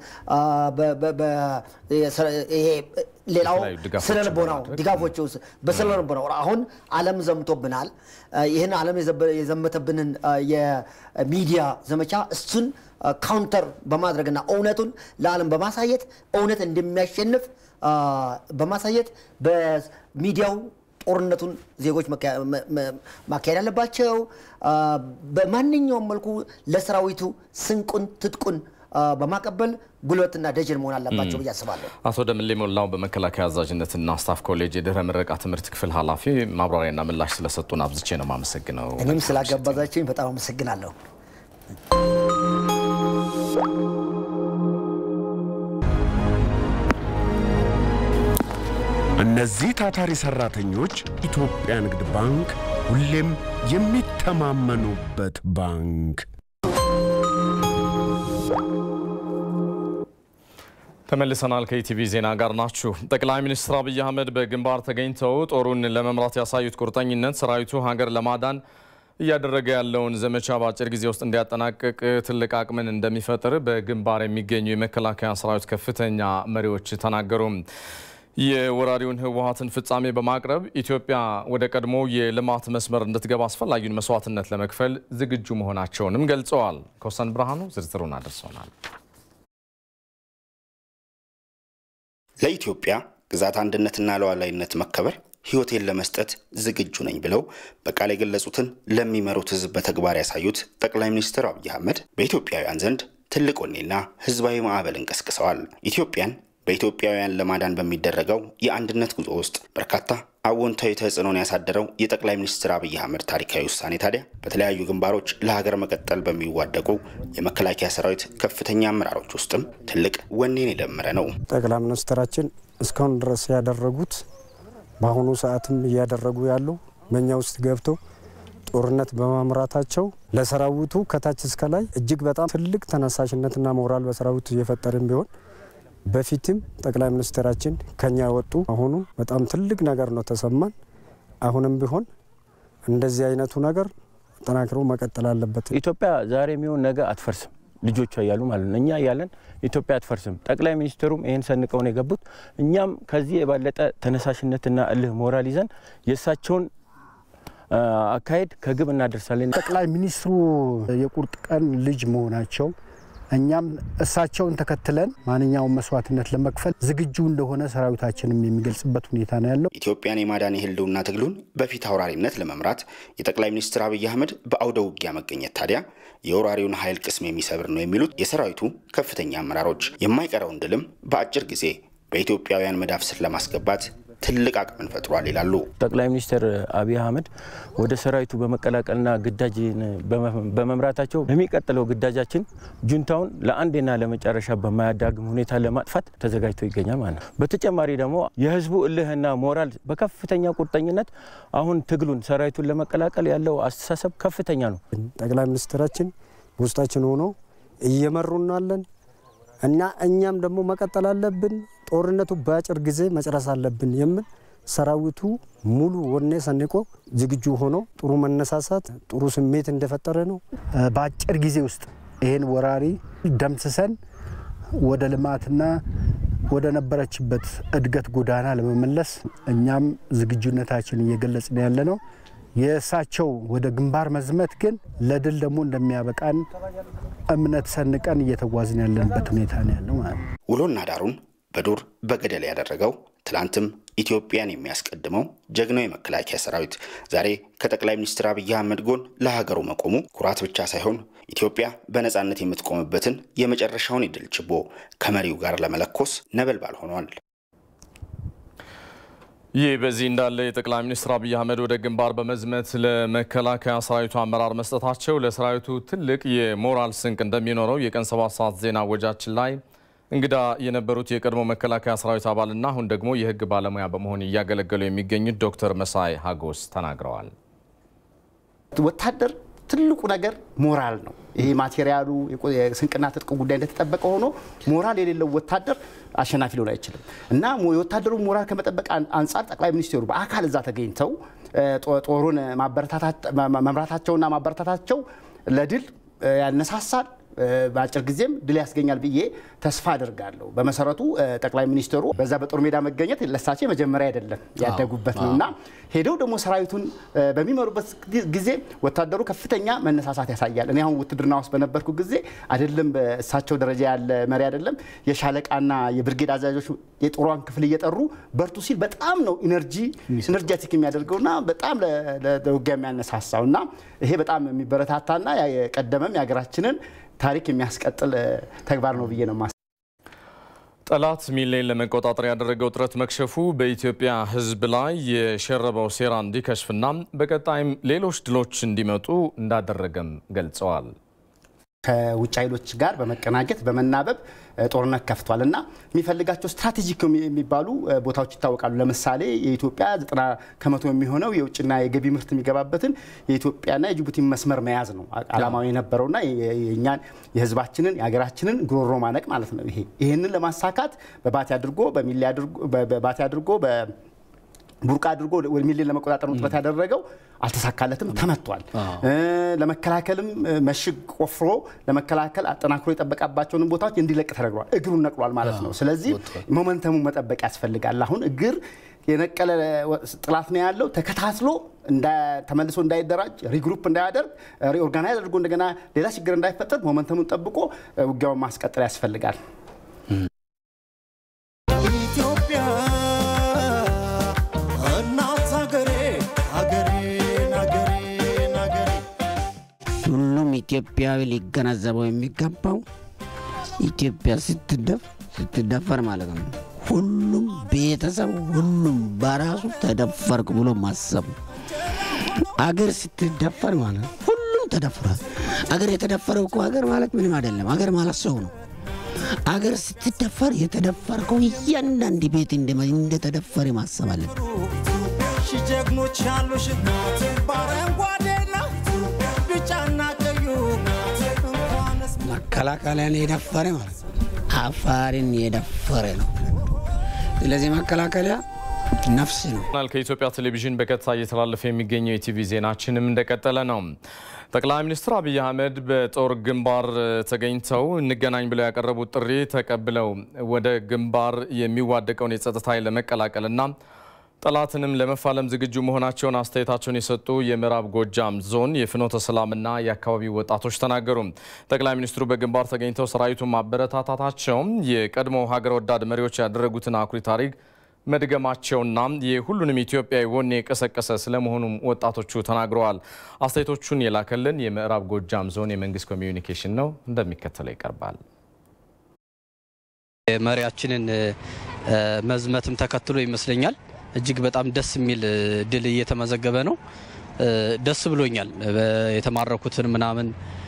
ሌላው ስነ ልቦናው ድጋፎች በስነ ልቦናው አሁን ዓለም ዘምቶብናል። ይህን ዓለም የዘመተብንን የሚዲያ ዘመቻ እሱን ካውንተር በማድረግና እውነቱን ለዓለም በማሳየት እውነት እንደሚያሸንፍ በማሳየት በሚዲያው ጦርነቱን ዜጎች ማካሄድ አለባቸው። በማንኛውም መልኩ ለሰራዊቱ ስንቁን ትጥቁን በማቀበል ጉልበትና ደጀን መሆን አለባቸው ብዬ አስባለሁ። አቶ ደምሌ ሞላው በመከላከያ አዛዥነትና ስታፍ ኮሌጅ የድህረ ምረቃ ትምህርት ክፍል ኃላፊ ማብራሪያና ምላሽ ስለሰጡን አብዝቼ ነው የማመሰግነው። እኔም ስላጋባዛችሁኝ በጣም አመሰግናለሁ። እነዚህ ታታሪ ሰራተኞች ኢትዮጵያ ንግድ ባንክ ሁሌም የሚተማመኑበት ባንክ። ተመልሰናል። ከኢቲቪ ዜና ጋር ናችሁ። ጠቅላይ ሚኒስትር አብይ አህመድ በግንባር ተገኝተው ጦሩን ለመምራት ያሳዩት ቁርጠኝነት ሰራዊቱ ሀገር ለማዳን እያደረገ ያለውን ዘመቻ በአጭር ጊዜ ውስጥ እንዲያጠናቅቅ ትልቅ አቅምን እንደሚፈጥር በግንባር የሚገኙ የመከላከያ ሰራዊት ከፍተኛ መሪዎች ተናገሩ። የወራሪውን ህወሀትን ፍጻሜ በማቅረብ ኢትዮጵያ ወደ ቀድሞ የልማት መስመር እንድትገባ አስፈላጊውን መስዋዕትነት ለመክፈል ዝግጁ መሆናቸውንም ገልጸዋል። ከወሰን ብርሃኑ ዝርዝሩን አድርሰውናል። ለኢትዮጵያ ግዛት አንድነትና ሉዓላዊነት መከበር ህይወቴን ለመስጠት ዝግጁ ነኝ ብለው በቃል የገለጹትን ለሚመሩት ህዝብ በተግባር ያሳዩት ጠቅላይ ሚኒስትር አብይ አህመድ በኢትዮጵያውያን ዘንድ ትልቅ ወኔና ህዝባዊ ማዕበልን ቀስቅሰዋል። ኢትዮጵያን በኢትዮጵያውያን ለማዳን በሚደረገው የአንድነት ጉዞ ውስጥ በርካታ አዎንታዊ ተጽዕኖን ያሳደረው የጠቅላይ ሚኒስትር አብይ አህመድ ታሪካዊ ውሳኔ ታዲያ በተለያዩ ግንባሮች ለሀገር መቀጠል በሚዋደቁ የመከላከያ ሰራዊት ከፍተኛ አመራሮች ውስጥም ትልቅ ወኔን የደመረ ነው። ጠቅላይ ሚኒስትራችን እስካሁን ድረስ ያደረጉት በአሁኑ ሰዓትም እያደረጉ ያሉ በእኛ ውስጥ ገብተው ጦርነት በማምራታቸው ለሰራዊቱ ከታች እስከ ላይ እጅግ በጣም ትልቅ ተነሳሽነትና ሞራል በሰራዊቱ እየፈጠርን ቢሆን በፊትም ጠቅላይ ሚኒስትራችን ከኛ የወጡ አሁኑ በጣም ትልቅ ነገር ነው ተሰማን። አሁንም ቢሆን እንደዚህ አይነቱ ነገር ጠናክሮ መቀጠል አለበት። ኢትዮጵያ ዛሬ የሚሆን ነገ አትፈርስም፣ ልጆቿ እያሉ ማለት ነው። እኛ እያለን ኢትዮጵያ አትፈርስም። ጠቅላይ ሚኒስትሩም ይህን ሰንቀውን የገቡት እኛም ከዚህ የባለጠ ተነሳሽነትና እልህ ሞራል ይዘን የእሳቸውን አካሄድ ከግብ እናደርሳለን። ጠቅላይ ሚኒስትሩ የቁርጥ ቀን ልጅ መሆናቸው እኛም እሳቸውን ተከትለን ማንኛውም መስዋዕትነት ለመክፈል ዝግጁ እንደሆነ ሰራዊታችንም የሚገልጽበት ሁኔታ ነው ያለው። ኢትዮጵያን የማዳን የህልውና ትግሉን በፊት አውራሪነት ለመምራት የጠቅላይ ሚኒስትር አብይ አህመድ በአውደ ውጊያ መገኘት ታዲያ የወራሪውን ኃይል ቅስም የሚሰብር ነው የሚሉት የሰራዊቱ ከፍተኛ አመራሮች የማይቀረውን ድልም በአጭር ጊዜ በኢትዮጵያውያን መዳፍ ስር ለማስገባት ትልቅ አቅምን ፈጥሯል ይላሉ። ጠቅላይ ሚኒስትር አብይ አህመድ ወደ ሰራዊቱ በመቀላቀልና ግዳጅን በመምራታቸው በሚቀጥለው ግዳጃችን ጁንታውን ለአንዴና ለመጨረሻ በማያዳግም ሁኔታ ለማጥፋት ተዘጋጅቶ ይገኛል ማለት ነው። በተጨማሪ ደግሞ የህዝቡ እልህና ሞራል በከፍተኛ ቁርጠኝነት አሁን ትግሉን ሰራዊቱን ለመቀላቀል ያለው አስተሳሰብ ከፍተኛ ነው። ጠቅላይ ሚኒስትራችን በውስጣችን ሆኖ እየመሩናለን እና እኛም ደግሞ መቀጠል አለብን። ጦርነቱ በአጭር ጊዜ መጨረስ አለብን የምል ሰራዊቱ ሙሉ ወኔ ሰንቆ ዝግጁ ሆኖ ጥሩ መነሳሳት፣ ጥሩ ስሜት እንደፈጠረ ነው። በአጭር ጊዜ ውስጥ ይህን ወራሪ ደምስሰን ወደ ልማትና ወደ ነበረችበት እድገት ጎዳና ለመመለስ እኛም ዝግጁነታችን እየገለጽን ያለ ነው። የእሳቸው ወደ ግንባር መዝመት ግን ለድል ደግሞ እንደሚያበቃን እምነት ሰንቀን እየተጓዝን ያለንበት ሁኔታ ነው ያለው ማለት ነው። ውሎና ዳሩን በዱር በገደል ያደረገው ትላንትም ኢትዮጵያን የሚያስቀድመው ጀግናው የመከላከያ ሰራዊት ዛሬ ከጠቅላይ ሚኒስትር አብይ አህመድ ጎን ለሀገሩ መቆሙ ኩራት ብቻ ሳይሆን ኢትዮጵያ በነፃነት የምትቆምበትን የመጨረሻውን የድል ችቦ ከመሪው ጋር ለመለኮስ ነበልባል ሆኗል። ይህ በዚህ እንዳለ የጠቅላይ ሚኒስትር አብይ አህመድ ወደ ግንባር በመዝመት ለመከላከያ ሰራዊቱ አመራር መስጠታቸው ለሰራዊቱ ትልቅ የሞራል ስንቅ እንደሚኖረው የቀን ሰባት ሰዓት ዜና ወጃችን ላይ እንግዳ የነበሩት የቀድሞ መከላከያ ሰራዊት አባልና አሁን ደግሞ የሕግ ባለሙያ በመሆን እያገለገሉ የሚገኙት ዶክተር መሳይ ሀጎስ ተናግረዋል። ወታደር ትልቁ ነገር ሞራል ነው። ይሄ ማቴሪያሉ የስንቅና ትጥቅ ጉዳይ እንደተጠበቀ ሆኖ ሞራል የሌለው ወታደር አሸናፊ ሊሆን አይችልም እና የወታደሩ ሞራል ከመጠበቅ አንጻር ጠቅላይ ሚኒስትሩ በአካል እዛ ተገኝተው ጦሩን መምራታቸውና ማበረታታቸው ለድል ያነሳሳል። በአጭር ጊዜም ድል ያስገኛል ብዬ ተስፋ አድርጋለሁ። በመሰረቱ ጠቅላይ ሚኒስትሩ በዛ በጦር ሜዳ መገኘት ለሳቸው የመጀመሪያ አይደለም፣ ያደጉበት ነው እና ሄደው ደግሞ ሰራዊቱን በሚመሩበት ጊዜ ወታደሩ ከፍተኛ መነሳሳት ያሳያል። እኔ አሁን ውትድርና ውስጥ በነበርኩ ጊዜ አይደለም በእሳቸው ደረጃ ያለ መሪ አይደለም የሻለቃና የብርጌድ አዛዦች የጦሯን ክፍል እየጠሩ በርቱ ሲል በጣም ነው ኢነርጂ ኢነርጀቲክ የሚያደርገውና በጣም ለውጊያ የሚያነሳሳው እና ይሄ በጣም የሚበረታታና የቀደመም የሀገራችንን ታሪክ የሚያስቀጥል ተግባር ነው ብዬ ነው ማስ ጠላት ሚሌን ለመቆጣጠር ያደረገው ጥረት መክሸፉ በኢትዮጵያ ሕዝብ ላይ የሸረበው ሴራ እንዲከሽፍና በቀጣይም ሌሎች ድሎች እንዲመጡ እንዳደረገም ገልጸዋል። ከውጭ ኃይሎች ጋር በመቀናጀት በመናበብ ጦርነት ከፍቷል እና የሚፈልጋቸው ስትራቴጂክ የሚባሉ ቦታዎች ይታወቃሉ። ለምሳሌ የኢትዮጵያ ዘጠና ከመቶ የሚሆነው የውጭና የገቢ ምርት የሚገባበትን የኢትዮጵያና የጅቡቲ መስመር መያዝ ነው አላማው የነበረውና የእኛን የህዝባችንን የሀገራችንን ጉሮሮ ማነቅ ማለት ነው። ይሄ ይህንን ለማሳካት በባቲ አድርጎ በሚሌ በባቲ አድርጎ ቡርቃ አድርጎ ሚሌን ለመቆጣጠር ነው ጥረት ያደረገው። አልተሳካለትም፣ ተመቷል። ለመከላከልም መሽግ ቆፍሮ ለመከላከል አጠናክሮ የጠበቃባቸውን ቦታዎች እንዲለቅ ተደርጓል። እግሩን ነቅሏል ማለት ነው። ስለዚህ ሞመንተሙን መጠበቅ ያስፈልጋል። አሁን እግር የነቀለ ጥላት ነው ያለው። ተከታትሎ ተመልሶ እንዳይደራጅ ሪግሩፕ እንዳያደርግ ሪኦርጋናይዝ አድርጎ እንደገና ሌላ ችግር እንዳይፈጠር ሞመንተሙን ጠብቆ ውጊያውን ማስቀጠል ያስፈልጋል። ሁሉም ኢትዮጵያዊ ሊገነዘበው የሚገባው ኢትዮጵያ ስትደፈር ማለት ነው። ሁሉም ቤተሰብ ሁሉም በራሱ ተደፈርክ ብሎ ማሰብ አገር ስትደፈር ማለት ሁሉም ተደፍሯል። አገር የተደፈረው እኮ አገር ማለት ምንም አይደለም። አገር ማለት ሰው ነው። አገር ስትደፈር የተደፈርከው እያንዳንድ ቤት እንደተደፈረ ማሰብ አለብን። ጀግኖች ያሉሽ በአረንጓዴና ቢጫና ቀዩ መከላከያን የደፈረ ማለት አፋርን የደፈረ ነው። ስለዚህ መከላከያ ነፍስ ነው። ከኢትዮጵያ ቴሌቪዥን በቀጥታ እየተላለፈ የሚገኘው የቲቪ ዜናችንም እንደቀጠለ ነው። ጠቅላይ ሚኒስትር አብይ አህመድ በጦር ግንባር ተገኝተው እንገናኝ ብለው ያቀረቡት ጥሪ ተቀብለው ወደ ግንባር የሚዋደቀውን የጸጥታ ኃይል ለመቀላቀልና ጠላትንም ለመፋለም ዝግጁ መሆናቸውን አስተያየታቸውን የሰጡ የምዕራብ ጎጃም ዞን የፍኖተ ሰላምና የአካባቢው ወጣቶች ተናገሩ። ጠቅላይ ሚኒስትሩ በግንባር ተገኝተው ሰራዊቱን ማበረታታታቸውም የቀድሞ ሀገር ወዳድ መሪዎች ያደረጉትን አኩሪ ታሪክ መድገማቸውና የሁሉንም ኢትዮጵያዊ ወኔ የቀሰቀሰ ስለመሆኑም ወጣቶቹ ተናግረዋል። አስተያየቶቹን የላከልን የምዕራብ ጎጃም ዞን የመንግስት ኮሚዩኒኬሽን ነው፣ እንደሚከተለው ይቀርባል። መሪያችንን መዝመትም ተከትሎ ይመስለኛል እጅግ በጣም ደስ የሚል ድል እየተመዘገበ ነው። ደስ ብሎኛል። የተማረኩትን ምናምን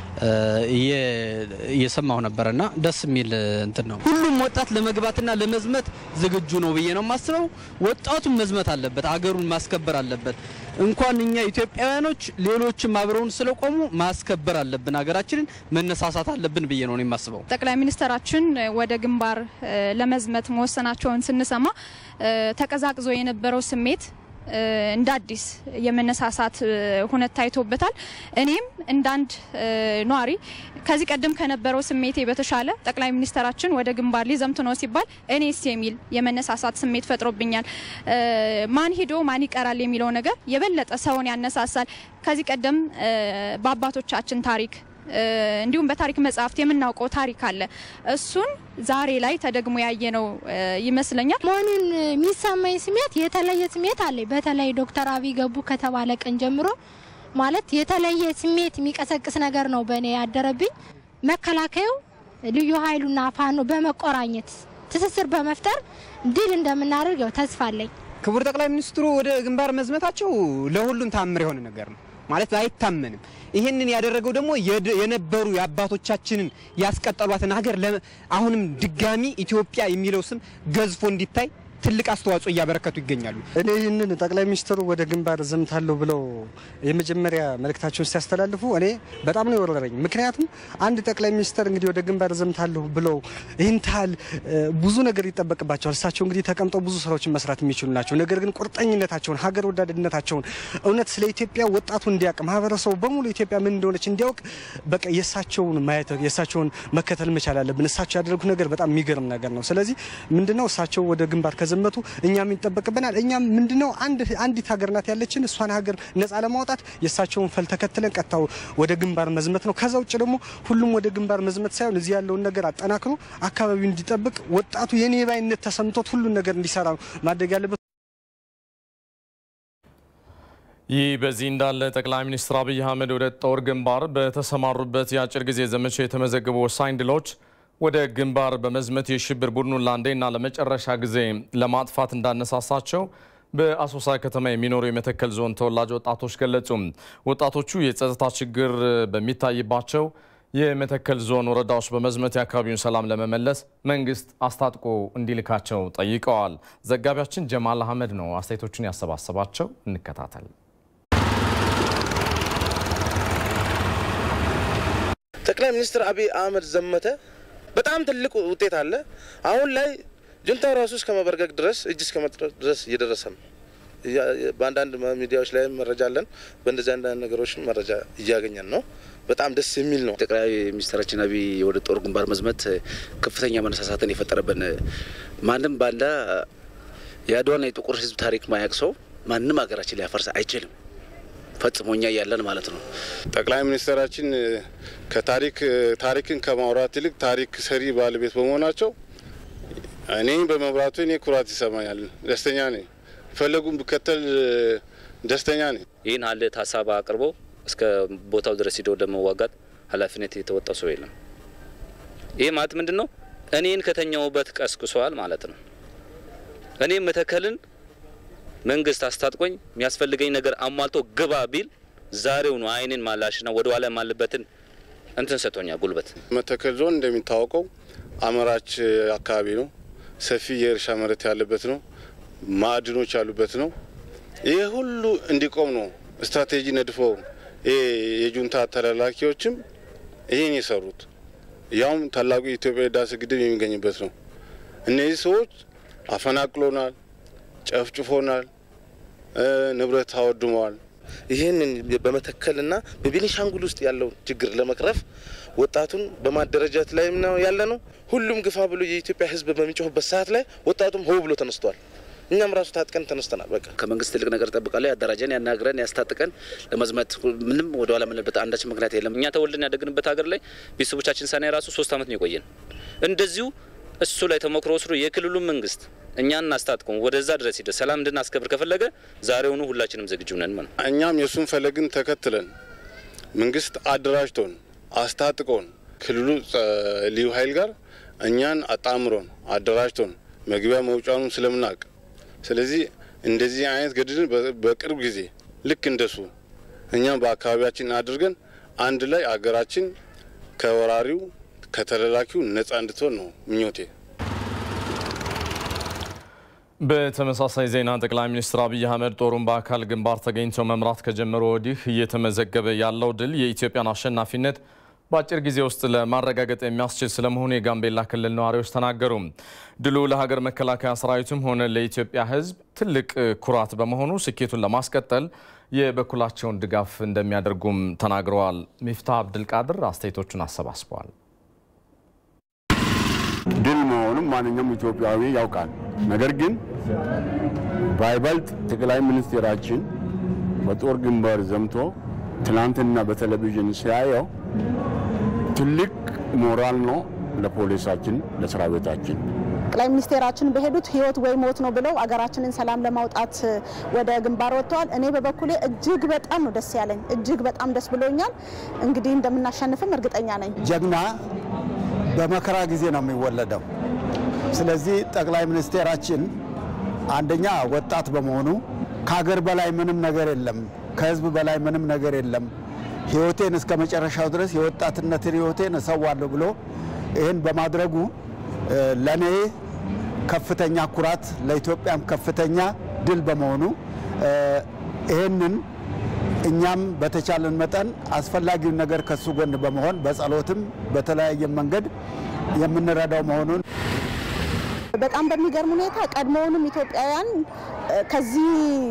እየሰማሁ ነበረና ደስ የሚል እንትን ነው። ሁሉም ወጣት ለመግባትና ለመዝመት ዝግጁ ነው ብዬ ነው የማስበው። ወጣቱም መዝመት አለበት፣ አገሩን ማስከበር አለበት። እንኳን እኛ ኢትዮጵያውያኖች ሌሎችም አብረውን ስለቆሙ ማስከበር አለብን፣ ሀገራችንን መነሳሳት አለብን ብዬ ነው የማስበው። ጠቅላይ ሚኒስትራችን ወደ ግንባር ለመዝመት መወሰናቸውን ስንሰማ ተቀዛቅዞ የነበረው ስሜት እንደ አዲስ የመነሳሳት ሁነት ታይቶበታል። እኔም እንዳንድ ነዋሪ ከዚህ ቀደም ከነበረው ስሜቴ በተሻለ ጠቅላይ ሚኒስትራችን ወደ ግንባር ሊዘምቱ ነው ሲባል እኔስ የሚል የመነሳሳት ስሜት ፈጥሮብኛል። ማን ሂዶ ማን ይቀራል የሚለው ነገር የበለጠ ሰውን ያነሳሳል። ከዚህ ቀደም በአባቶቻችን ታሪክ እንዲሁም በታሪክ መጽሐፍት የምናውቀው ታሪክ አለ። እሱን ዛሬ ላይ ተደግሞ ያየነው ይመስለኛል። መሆኑን የሚሰማኝ ስሜት የተለየ ስሜት አለኝ። በተለይ ዶክተር አብይ ገቡ ከተባለ ቀን ጀምሮ ማለት የተለየ ስሜት የሚቀሰቅስ ነገር ነው በእኔ ያደረብኝ። መከላከያው ልዩ ኃይሉና ፋኖ በመቆራኘት ትስስር በመፍጠር ድል እንደምናደርገው ተስፋ አለኝ። ክቡር ጠቅላይ ሚኒስትሩ ወደ ግንባር መዝመታቸው ለሁሉም ታምር የሆነ ነገር ነው ማለት አይታመንም። ይህንን ያደረገው ደግሞ የነበሩ የአባቶቻችንን ያስቀጠሏትን ሀገር አሁንም ድጋሚ ኢትዮጵያ የሚለው ስም ገዝፎ እንዲታይ ትልቅ አስተዋጽኦ እያበረከቱ ይገኛሉ። እኔ ይህንን ጠቅላይ ሚኒስትሩ ወደ ግንባር ዘምታለሁ ብለው የመጀመሪያ መልእክታቸውን ሲያስተላልፉ እኔ በጣም ነው የወረረኝ። ምክንያቱም አንድ ጠቅላይ ሚኒስትር እንግዲህ ወደ ግንባር ዘምታለሁ ብለው ይህን ታህል ብዙ ነገር ይጠበቅባቸዋል። እሳቸው እንግዲህ ተቀምጠው ብዙ ስራዎችን መስራት የሚችሉ ናቸው። ነገር ግን ቁርጠኝነታቸውን፣ ሀገር ወዳድነታቸውን እውነት ስለ ኢትዮጵያ ወጣቱ እንዲያውቅ ማህበረሰቡ በሙሉ ኢትዮጵያ ምን እንደሆነች እንዲያውቅ በቃ የእሳቸውን ማየት የእሳቸውን መከተል መቻል አለብን። እሳቸው ያደረጉት ነገር በጣም የሚገርም ነገር ነው። ስለዚህ ምንድነው እሳቸው ወደ ግንባር ከዘመቱ እኛም ይጠበቅብናል። እኛም ምንድነው አንዲት ሀገር ናት ያለችን እሷን ሀገር ነጻ ለማውጣት የእሳቸውን ፈል ተከትለን ቀጥታ ወደ ግንባር መዝመት ነው። ከዛ ውጭ ደግሞ ሁሉም ወደ ግንባር መዝመት ሳይሆን እዚህ ያለውን ነገር አጠናክሮ አካባቢው እንዲጠብቅ ወጣቱ የኔ ባይነት ተሰምቶት ሁሉን ነገር እንዲሰራ ማድረግ ያለበት። ይህ በዚህ እንዳለ ጠቅላይ ሚኒስትር አብይ አህመድ ወደ ጦር ግንባር በተሰማሩበት የአጭር ጊዜ ዘመቻ የተመዘገቡ ወሳኝ ድሎች ወደ ግንባር በመዝመት የሽብር ቡድኑን ለአንዴና ለመጨረሻ ጊዜ ለማጥፋት እንዳነሳሳቸው በአሶሳ ከተማ የሚኖሩ የመተከል ዞን ተወላጅ ወጣቶች ገለጹ። ወጣቶቹ የጸጥታ ችግር በሚታይባቸው የመተከል ዞን ወረዳዎች በመዝመት የአካባቢውን ሰላም ለመመለስ መንግስት አስታጥቆ እንዲልካቸው ጠይቀዋል። ዘጋቢያችን ጀማል አህመድ ነው አስተያየቶቹን ያሰባሰባቸው። እንከታተል። ጠቅላይ ሚኒስትር አብይ አህመድ ዘመተ በጣም ትልቅ ውጤት አለ። አሁን ላይ ጁንታው ራሱ እስከ መበርገግ ድረስ እጅ እስከ መጥረስ ድረስ እየደረሰ ነው። በአንዳንድ ሚዲያዎች ላይ መረጃ አለን። በእንደዚህ አንዳንድ ነገሮች መረጃ እያገኘን ነው። በጣም ደስ የሚል ነው። ጠቅላይ ሚኒስትራችን አብይ ወደ ጦር ግንባር መዝመት ከፍተኛ መነሳሳትን የፈጠረብን ማንም ባንዳ የአድዋና የጥቁር ሕዝብ ታሪክ ማያቅ ሰው ማንም ሀገራችን ሊያፈርስ አይችልም። ፈጽሞኛ እያለን ማለት ነው። ጠቅላይ ሚኒስትራችን ከታሪክ ታሪክን ከማውራት ይልቅ ታሪክ ሰሪ ባለቤት በመሆናቸው እኔ በመብራቱ እኔ ኩራት ይሰማኛል። ደስተኛ ነኝ። ፈለጉን ብከተል ደስተኛ ነኝ። ይህን ሀል ሀሳብ አቅርቦ እስከ ቦታው ድረስ ሂደው ለመዋጋት ኃላፊነት የተወጣው ሰው የለም። ይህ ማለት ምንድን ነው? እኔን ከተኛውበት ቀስቅሷል ማለት ነው። እኔም መተከልን መንግስት አስታጥቆኝ የሚያስፈልገኝ ነገር አሟልቶ ግባ ቢል ዛሬው ነው አይኔን ማላሽና ወደ ኋላ ማልበትን እንትን ሰጥቶኛል ጉልበት። መተከል ዞን እንደሚታወቀው አመራች አካባቢ ነው። ሰፊ የእርሻ መሬት ያለበት ነው። ማዕድኖች ያሉበት ነው። ይህ ሁሉ እንዲቆም ነው ስትራቴጂ ነድፈው የጁንታ ተላላኪዎችም ይህን የሰሩት ያውም ታላቁ የኢትዮጵያ ህዳሴ ግድብ የሚገኝበት ነው። እነዚህ ሰዎች አፈናቅሎናል፣ ጨፍጭፎናል፣ ንብረት አወድመዋል። ይህንን በመተከልና በቤኒሻንጉል ውስጥ ያለውን ችግር ለመቅረፍ ወጣቱን በማደረጃት ላይም ነው ያለ ነው። ሁሉም ግፋ ብሎ የኢትዮጵያ ህዝብ በሚጮህበት ሰዓት ላይ ወጣቱም ሆ ብሎ ተነስቷል። እኛም ራሱ ታጥቀን ተነስተናል። በቃ ከመንግስት ትልቅ ነገር ጠብቃለሁ። ያደራጀን፣ ያናግረን፣ ያስታጥቀን ለመዝመት ምንም ወደኋላ የምንልበት አንዳች ምክንያት የለም። እኛ ተወልደን ያደግንበት ሀገር ላይ ቤተሰቦቻችን ሳናይ ራሱ ሶስት ዓመት ነው የቆየን። እንደዚሁ እሱ ላይ ተሞክሮ ወስዶ የክልሉ መንግስት እኛን እናስታጥቀን ወደዛ ድረስ ሂደ ሰላም እንድናስከብር ከፈለገ ዛሬውኑ ሁላችንም ዝግጁ ነን ማለት ነው። እኛም የእሱን ፈለግን ተከትለን መንግስት አደራጅቶን አስታጥቆን ክልሉ ልዩ ኃይል ጋር እኛን አጣምሮን አደራጅቶን መግቢያ መውጫኑን ስለምናውቅ ስለዚህ እንደዚህ አይነት ገድልን በቅርብ ጊዜ ልክ እንደሱ እኛም በአካባቢያችን አድርገን አንድ ላይ አገራችን ከወራሪው ከተላላኪው ነጻ እንድትሆን ነው ምኞቴ። በተመሳሳይ ዜና ጠቅላይ ሚኒስትር አብይ አህመድ ጦሩን በአካል ግንባር ተገኝተው መምራት ከጀመሩ ወዲህ እየተመዘገበ ያለው ድል የኢትዮጵያን አሸናፊነት በአጭር ጊዜ ውስጥ ለማረጋገጥ የሚያስችል ስለመሆኑ የጋምቤላ ክልል ነዋሪዎች ተናገሩ። ድሉ ለሀገር መከላከያ ሰራዊቱም ሆነ ለኢትዮጵያ ሕዝብ ትልቅ ኩራት በመሆኑ ስኬቱን ለማስቀጠል የበኩላቸውን ድጋፍ እንደሚያደርጉም ተናግረዋል። ሚፍታ አብድልቃድር አስተያየቶቹን አሰባስበዋል። ድል መሆኑም ማንኛውም ኢትዮጵያዊ ያውቃል። ነገር ግን ባይበልጥ ጠቅላይ ሚኒስቴራችን በጦር ግንባር ዘምቶ ትናንትና በቴሌቪዥን ሲያየው ትልቅ ሞራል ነው ለፖሊሳችን፣ ለሰራዊታችን። ጠቅላይ ሚኒስቴራችን በሄዱት ህይወት ወይ ሞት ነው ብለው አገራችንን ሰላም ለማውጣት ወደ ግንባር ወጥተዋል። እኔ በበኩሌ እጅግ በጣም ነው ደስ ያለኝ፣ እጅግ በጣም ደስ ብሎኛል። እንግዲህ እንደምናሸንፍም እርግጠኛ ነኝ። ጀግና በመከራ ጊዜ ነው የሚወለደው። ስለዚህ ጠቅላይ ሚኒስቴራችን አንደኛ ወጣት በመሆኑ ከሀገር በላይ ምንም ነገር የለም፣ ከህዝብ በላይ ምንም ነገር የለም፣ ህይወቴን እስከ መጨረሻው ድረስ የወጣትነትን ህይወቴን እሰዋለሁ ብሎ ይህን በማድረጉ ለእኔ ከፍተኛ ኩራት፣ ለኢትዮጵያም ከፍተኛ ድል በመሆኑ ይህንን እኛም በተቻለን መጠን አስፈላጊውን ነገር ከሱ ጎን በመሆን በጸሎትም በተለያየ መንገድ የምንረዳው መሆኑን በጣም በሚገርም ሁኔታ ቀድሞውንም ኢትዮጵያውያን ከዚህ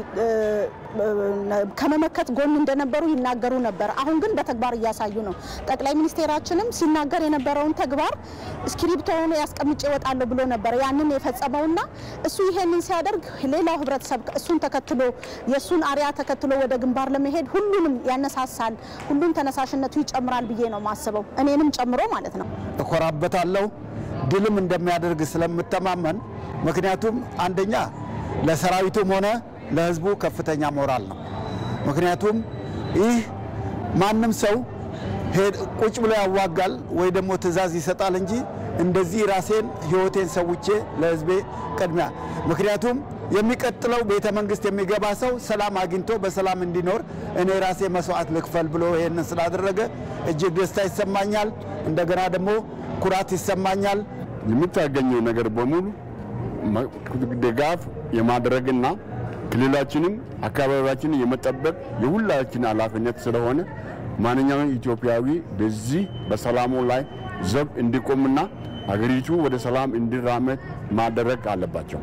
ከመመከት ጎን እንደነበሩ ይናገሩ ነበር። አሁን ግን በተግባር እያሳዩ ነው። ጠቅላይ ሚኒስቴራችንም ሲናገር የነበረውን ተግባር እስክሪብቶውን ያስቀምጬ እወጣለሁ ብሎ ነበር ያንን የፈጸመውና እሱ ይሄንን ሲያደርግ ሌላው ህብረተሰብ እሱን ተከትሎ የእሱን አሪያ ተከትሎ ወደ ግንባር ለመሄድ ሁሉንም ያነሳሳል፣ ሁሉም ተነሳሽነቱ ይጨምራል ብዬ ነው ማስበው፣ እኔንም ጨምሮ ማለት ነው። እኮራበታለሁ ድልም እንደሚያደርግ ስለምተማመን ምክንያቱም አንደኛ ለሰራዊቱም ሆነ ለህዝቡ ከፍተኛ ሞራል ነው። ምክንያቱም ይህ ማንም ሰው ቁጭ ብሎ ያዋጋል ወይ ደግሞ ትዕዛዝ ይሰጣል እንጂ እንደዚህ ራሴን ህይወቴን ሰውቼ ለህዝቤ ቅድሚያ ምክንያቱም የሚቀጥለው ቤተ መንግስት የሚገባ ሰው ሰላም አግኝቶ በሰላም እንዲኖር እኔ ራሴ መስዋዕት ልክፈል ብሎ ይህንን ስላደረገ እጅግ ደስታ ይሰማኛል። እንደገና ደግሞ ኩራት ይሰማኛል። የምታገኘው ነገር በሙሉ ድጋፍ የማድረግና ክልላችንም አካባቢያችንን የመጠበቅ የሁላችን ኃላፊነት ስለሆነ ማንኛውም ኢትዮጵያዊ በዚህ በሰላሙ ላይ ዘብ እንዲቆምና አገሪቱ ወደ ሰላም እንዲራመድ ማድረግ አለባቸው።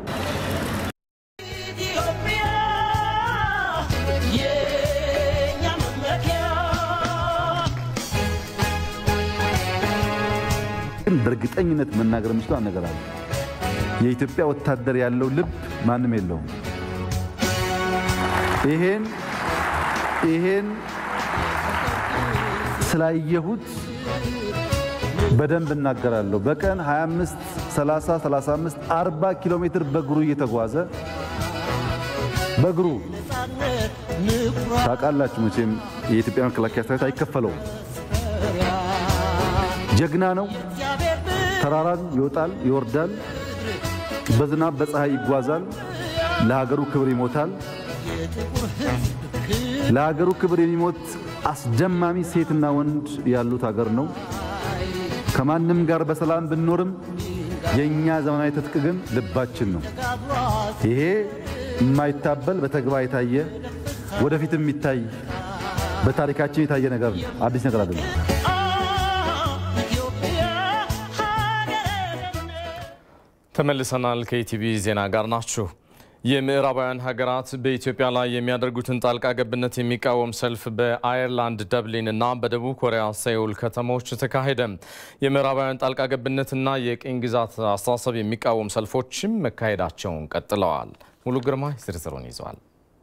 ግን በእርግጠኝነት መናገር የምችለው ነገር አለ። የኢትዮጵያ ወታደር ያለው ልብ ማንም የለውም። ይሄን ይሄን ስላየሁት በደንብ እናገራለሁ። በቀን 25፣ 30፣ 35፣ 40 ኪሎ ሜትር በእግሩ እየተጓዘ በእግሩ ታውቃላችሁ መቼም የኢትዮጵያ መከላከያ ሰራዊት አይከፈለውም። ጀግና ነው። ተራራን ይወጣል፣ ይወርዳል፣ በዝናብ በፀሐይ ይጓዛል። ለሀገሩ ክብር ይሞታል። ለሀገሩ ክብር የሚሞት አስደማሚ ሴትና ወንድ ያሉት ሀገር ነው። ከማንም ጋር በሰላም ብንኖርም የእኛ ዘመናዊ ትጥቅ ግን ልባችን ነው። ይሄ የማይታበል በተግባር የታየ ወደፊትም የሚታይ በታሪካችን የታየ ነገር ነው። አዲስ ነገር አይደለም። ተመልሰናል። ከኢቲቪ ዜና ጋር ናችሁ። የምዕራባውያን ሀገራት በኢትዮጵያ ላይ የሚያደርጉትን ጣልቃ ገብነት የሚቃወም ሰልፍ በአየርላንድ ደብሊን እና በደቡብ ኮሪያ ሴውል ከተሞች ተካሄደ። የምዕራባውያን ጣልቃ ገብነትና የቅኝ ግዛት አስተሳሰብ የሚቃወም ሰልፎችም መካሄዳቸውን ቀጥለዋል። ሙሉ ግርማ ዝርዝሩን ይዘዋል።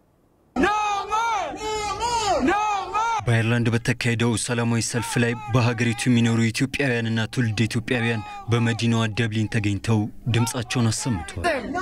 በአይርላንድ በተካሄደው ሰላማዊ ሰልፍ ላይ በሀገሪቱ የሚኖሩ ኢትዮጵያውያንና ትውልድ ኢትዮጵያውያን በመዲናዋ ደብሊን ተገኝተው ድምፃቸውን አሰምተዋል።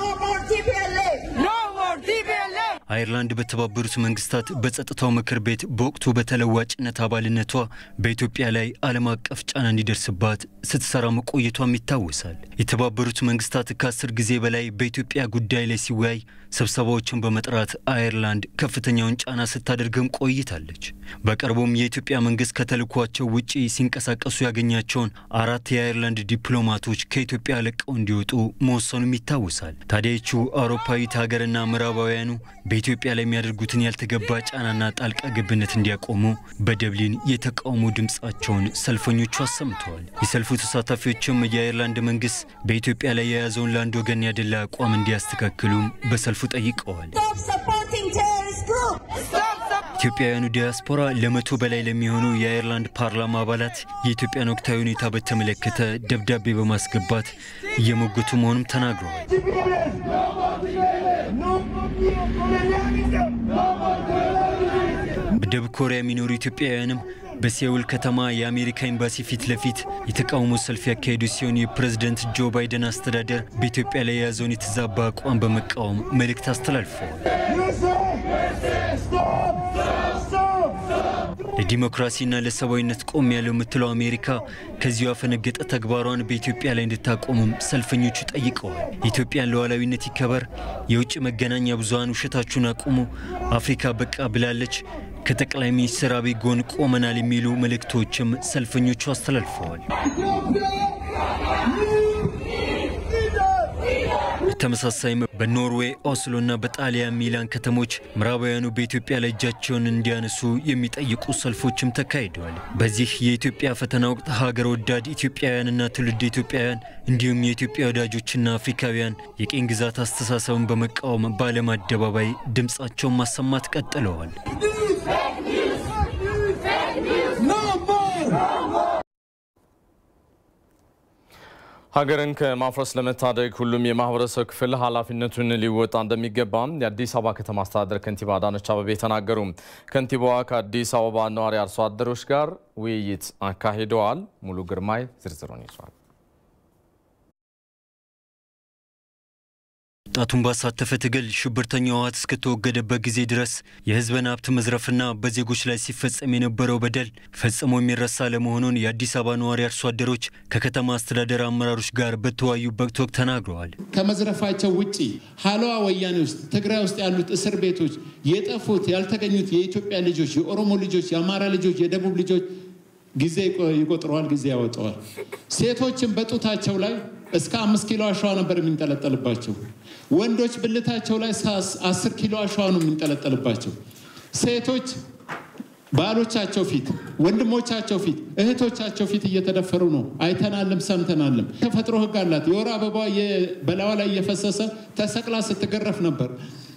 አይርላንድ በተባበሩት መንግስታት በጸጥታው ምክር ቤት በወቅቱ በተለዋጭነት አባልነቷ በኢትዮጵያ ላይ ዓለም አቀፍ ጫና እንዲደርስባት ስትሰራ መቆየቷም ይታወሳል። የተባበሩት መንግስታት ከአስር ጊዜ በላይ በኢትዮጵያ ጉዳይ ላይ ሲወያይ ስብሰባዎችን በመጥራት አይርላንድ ከፍተኛውን ጫና ስታደርግም ቆይታለች። በቅርቡም የኢትዮጵያ መንግስት ከተልኳቸው ውጪ ሲንቀሳቀሱ ያገኛቸውን አራት የአይርላንድ ዲፕሎማቶች ከኢትዮጵያ ለቀው እንዲወጡ መወሰኑም ይታወሳል። ታዲያቹ አውሮፓዊት ሀገርና ምዕራባውያኑ በኢትዮጵያ ላይ የሚያደርጉትን ያልተገባ ጫናና ጣልቃ ገብነት እንዲያቆሙ በደብሊን የተቃውሞ ድምፃቸውን ሰልፈኞቹ አሰምተዋል። የሰልፉ ተሳታፊዎችም የአይርላንድ መንግስት በኢትዮጵያ ላይ የያዘውን ለአንድ ወገን ያደላ አቋም እንዲያስተካክሉም በሰልፉ ጠይቀዋል። ኢትዮጵያውያኑ ዲያስፖራ ለመቶ በላይ ለሚሆኑ የአይርላንድ ፓርላማ አባላት የኢትዮጵያን ወቅታዊ ሁኔታ በተመለከተ ደብዳቤ በማስገባት እየሞገቱ መሆኑም ተናግረዋል። በደቡብ ኮሪያ የሚኖሩ ኢትዮጵያውያንም በሴውል ከተማ የአሜሪካ ኤምባሲ ፊት ለፊት የተቃውሞ ሰልፍ ያካሄዱ ሲሆን የፕሬዝደንት ጆ ባይደን አስተዳደር በኢትዮጵያ ላይ የያዘውን የተዛባ አቋም በመቃወም መልእክት አስተላልፈዋል። ለዲሞክራሲና ለሰብአዊነት ቆም ያለው የምትለው አሜሪካ ከዚሁ ያፈነገጠ ተግባሯን በኢትዮጵያ ላይ እንድታቆምም ሰልፈኞቹ ጠይቀዋል። የኢትዮጵያን ሉዓላዊነት ይከበር፣ የውጭ መገናኛ ብዙኃን ውሸታችሁን አቁሙ፣ አፍሪካ በቃ ብላለች፣ ከጠቅላይ ሚኒስትር አብይ ጎን ቆመናል የሚሉ መልእክቶችም ሰልፈኞቹ አስተላልፈዋል። በተመሳሳይም በኖርዌይ ኦስሎና በጣሊያን ሚላን ከተሞች ምዕራባውያኑ በኢትዮጵያ ላይ እጃቸውን እንዲያነሱ የሚጠይቁ ሰልፎችም ተካሂደዋል። በዚህ የኢትዮጵያ ፈተና ወቅት ሀገር ወዳድ ኢትዮጵያውያንና ትውልድ ኢትዮጵያውያን እንዲሁም የኢትዮጵያ ወዳጆችና አፍሪካውያን የቅኝ ግዛት አስተሳሰብን በመቃወም በዓለም አደባባይ ድምፃቸውን ማሰማት ቀጥለዋል። ሀገርን ከማፍረስ ለመታደግ ሁሉም የማህበረሰብ ክፍል ኃላፊነቱን ሊወጣ እንደሚገባም የአዲስ አበባ ከተማ አስተዳደር ከንቲባ አዳነች አቤቤ ተናገሩ። ከንቲባዋ ከአዲስ አበባ ነዋሪ አርሶ አደሮች ጋር ውይይት አካሂደዋል። ሙሉ ግርማይ ዝርዝሩን ይዟል። ወጣቱን ባሳተፈ ትግል ሽብርተኛው ህወሓት እስከተወገደበት ጊዜ ድረስ የህዝብን ሀብት መዝረፍና በዜጎች ላይ ሲፈጸም የነበረው በደል ፈጽሞ የሚረሳ ለመሆኑን የአዲስ አበባ ነዋሪ አርሶ አደሮች ከከተማ አስተዳደር አመራሮች ጋር በተወያዩበት ወቅት ተናግረዋል። ከመዝረፋቸው ውጪ ሀለዋ ወያኔ ውስጥ ትግራይ ውስጥ ያሉት እስር ቤቶች የጠፉት ያልተገኙት የኢትዮጵያ ልጆች፣ የኦሮሞ ልጆች፣ የአማራ ልጆች፣ የደቡብ ልጆች ጊዜ ይቆጥረዋል፣ ጊዜ ያወጣዋል። ሴቶችን በጡታቸው ላይ እስከ አምስት ኪሎ አሸዋ ነበር የሚንጠለጠልባቸው። ወንዶች ብልታቸው ላይ አስር ኪሎ አሸዋ ነው የሚንጠለጠልባቸው። ሴቶች ባሎቻቸው ፊት፣ ወንድሞቻቸው ፊት፣ እህቶቻቸው ፊት እየተደፈሩ ነው። አይተናልም፣ ሰምተናልም። ተፈጥሮ ህግ አላት። የወር አበባ በላዋ ላይ እየፈሰሰ ተሰቅላ ስትገረፍ ነበር።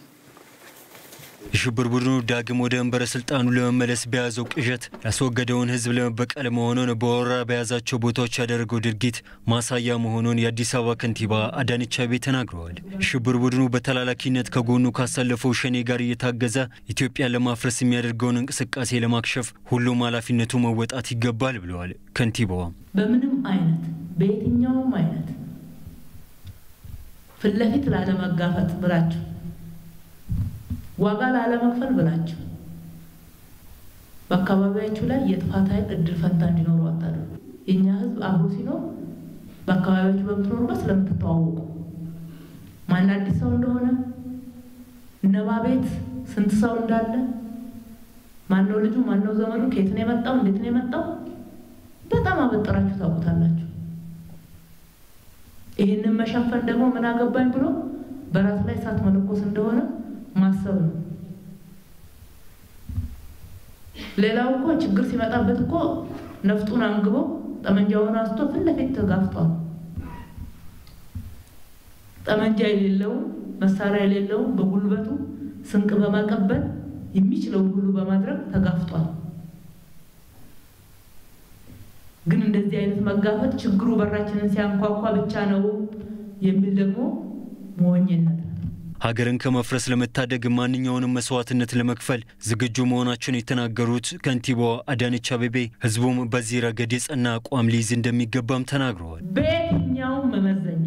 የሽብር ቡድኑ ዳግም ወደ መንበረ ስልጣኑ ለመመለስ በያዘው ቅዠት ያስወገደውን ህዝብ ለመበቀል መሆኑን በወረራ በያዛቸው ቦታዎች ያደረገው ድርጊት ማሳያ መሆኑን የአዲስ አበባ ከንቲባ አዳነች አቤቤ ተናግረዋል። የሽብር ቡድኑ በተላላኪነት ከጎኑ ካሳለፈው ሸኔ ጋር እየታገዘ ኢትዮጵያን ለማፍረስ የሚያደርገውን እንቅስቃሴ ለማክሸፍ ሁሉም ኃላፊነቱ መወጣት ይገባል ብለዋል ከንቲባዋም። በምንም አይነት በየትኛውም አይነት ፊት ለፊት ላለመጋፈጥ ብላችሁ ዋጋ ላለመክፈል ብላችሁ በአካባቢያችሁ ላይ የጥፋት ኃይል እድል ፈንታ እንዲኖሩ አታድርጉ። የእኛ ህዝብ አብሮ ሲኖር በአካባቢያችሁ በምትኖሩበት ስለምትተዋወቁ ማን አዲስ ሰው እንደሆነ እነባ ቤት ስንት ሰው እንዳለ ማነው ልጁ ማነው ዘመዱ ከየት ነው የመጣው እንዴት ነው የመጣው በጣም አበጠራችሁ ታውቁታላችሁ። ይህንን መሸፈን ደግሞ ምን አገባኝ ብሎ በራስ ላይ እሳት መለኮስ እንደሆነ ማሰብ ነው። ሌላው እኮ ችግር ሲመጣበት እኮ ነፍጡን አንግቦ ጠመንጃውን አንስቶ ፊት ለፊት ተጋፍጧል። ጠመንጃ የሌለው መሳሪያ የሌለው በጉልበቱ ስንቅ በማቀበል የሚችለውን ሁሉ በማድረግ ተጋፍጧል። ግን እንደዚህ አይነት መጋፈጥ ችግሩ በራችንን ሲያንኳኳ ብቻ ነው የሚል ደግሞ ሞኝነት ሀገርን ከመፍረስ ለመታደግ ማንኛውንም መስዋዕትነት ለመክፈል ዝግጁ መሆናቸውን የተናገሩት ከንቲባዋ አዳነች አቤቤ ህዝቡም በዚህ ረገድ የጸና አቋም ሊይዝ እንደሚገባም ተናግረዋል። በየትኛውም መመዘኛ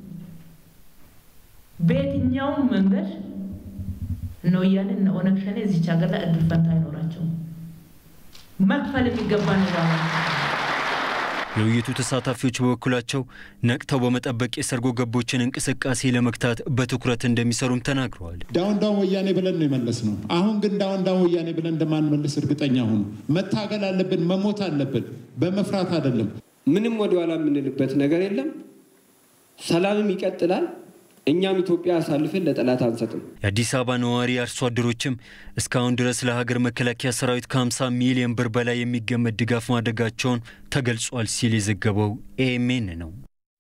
በየትኛውም መንገድ እነ ወያኔ እነ ኦነግ ሸኔ እዚች ሀገር ላይ እድል ፈንታ አይኖራቸውም። መክፈል የሚገባ ነገር የውይይቱ ተሳታፊዎች በበኩላቸው ነቅተው በመጠበቅ የሰርጎ ገቦችን እንቅስቃሴ ለመግታት በትኩረት እንደሚሰሩም ተናግረዋል። ዳውን ዳውን ወያኔ ብለን ነው የመለስ ነው። አሁን ግን ዳውን ዳውን ወያኔ ብለን እንደማንመልስ እርግጠኛ ሁኑ። መታገል አለብን፣ መሞት አለብን፣ በመፍራት አይደለም። ምንም ወደኋላ የምንልበት ነገር የለም። ሰላምም ይቀጥላል። እኛም ኢትዮጵያ አሳልፈን ለጠላት አንሰጥም። የአዲስ አበባ ነዋሪ አርሶ አደሮችም እስካሁን ድረስ ለሀገር መከላከያ ሰራዊት ከ50 ሚሊዮን ብር በላይ የሚገመት ድጋፍ ማድረጋቸውን ተገልጿል ሲል የዘገበው ኤኤምኤን ነው።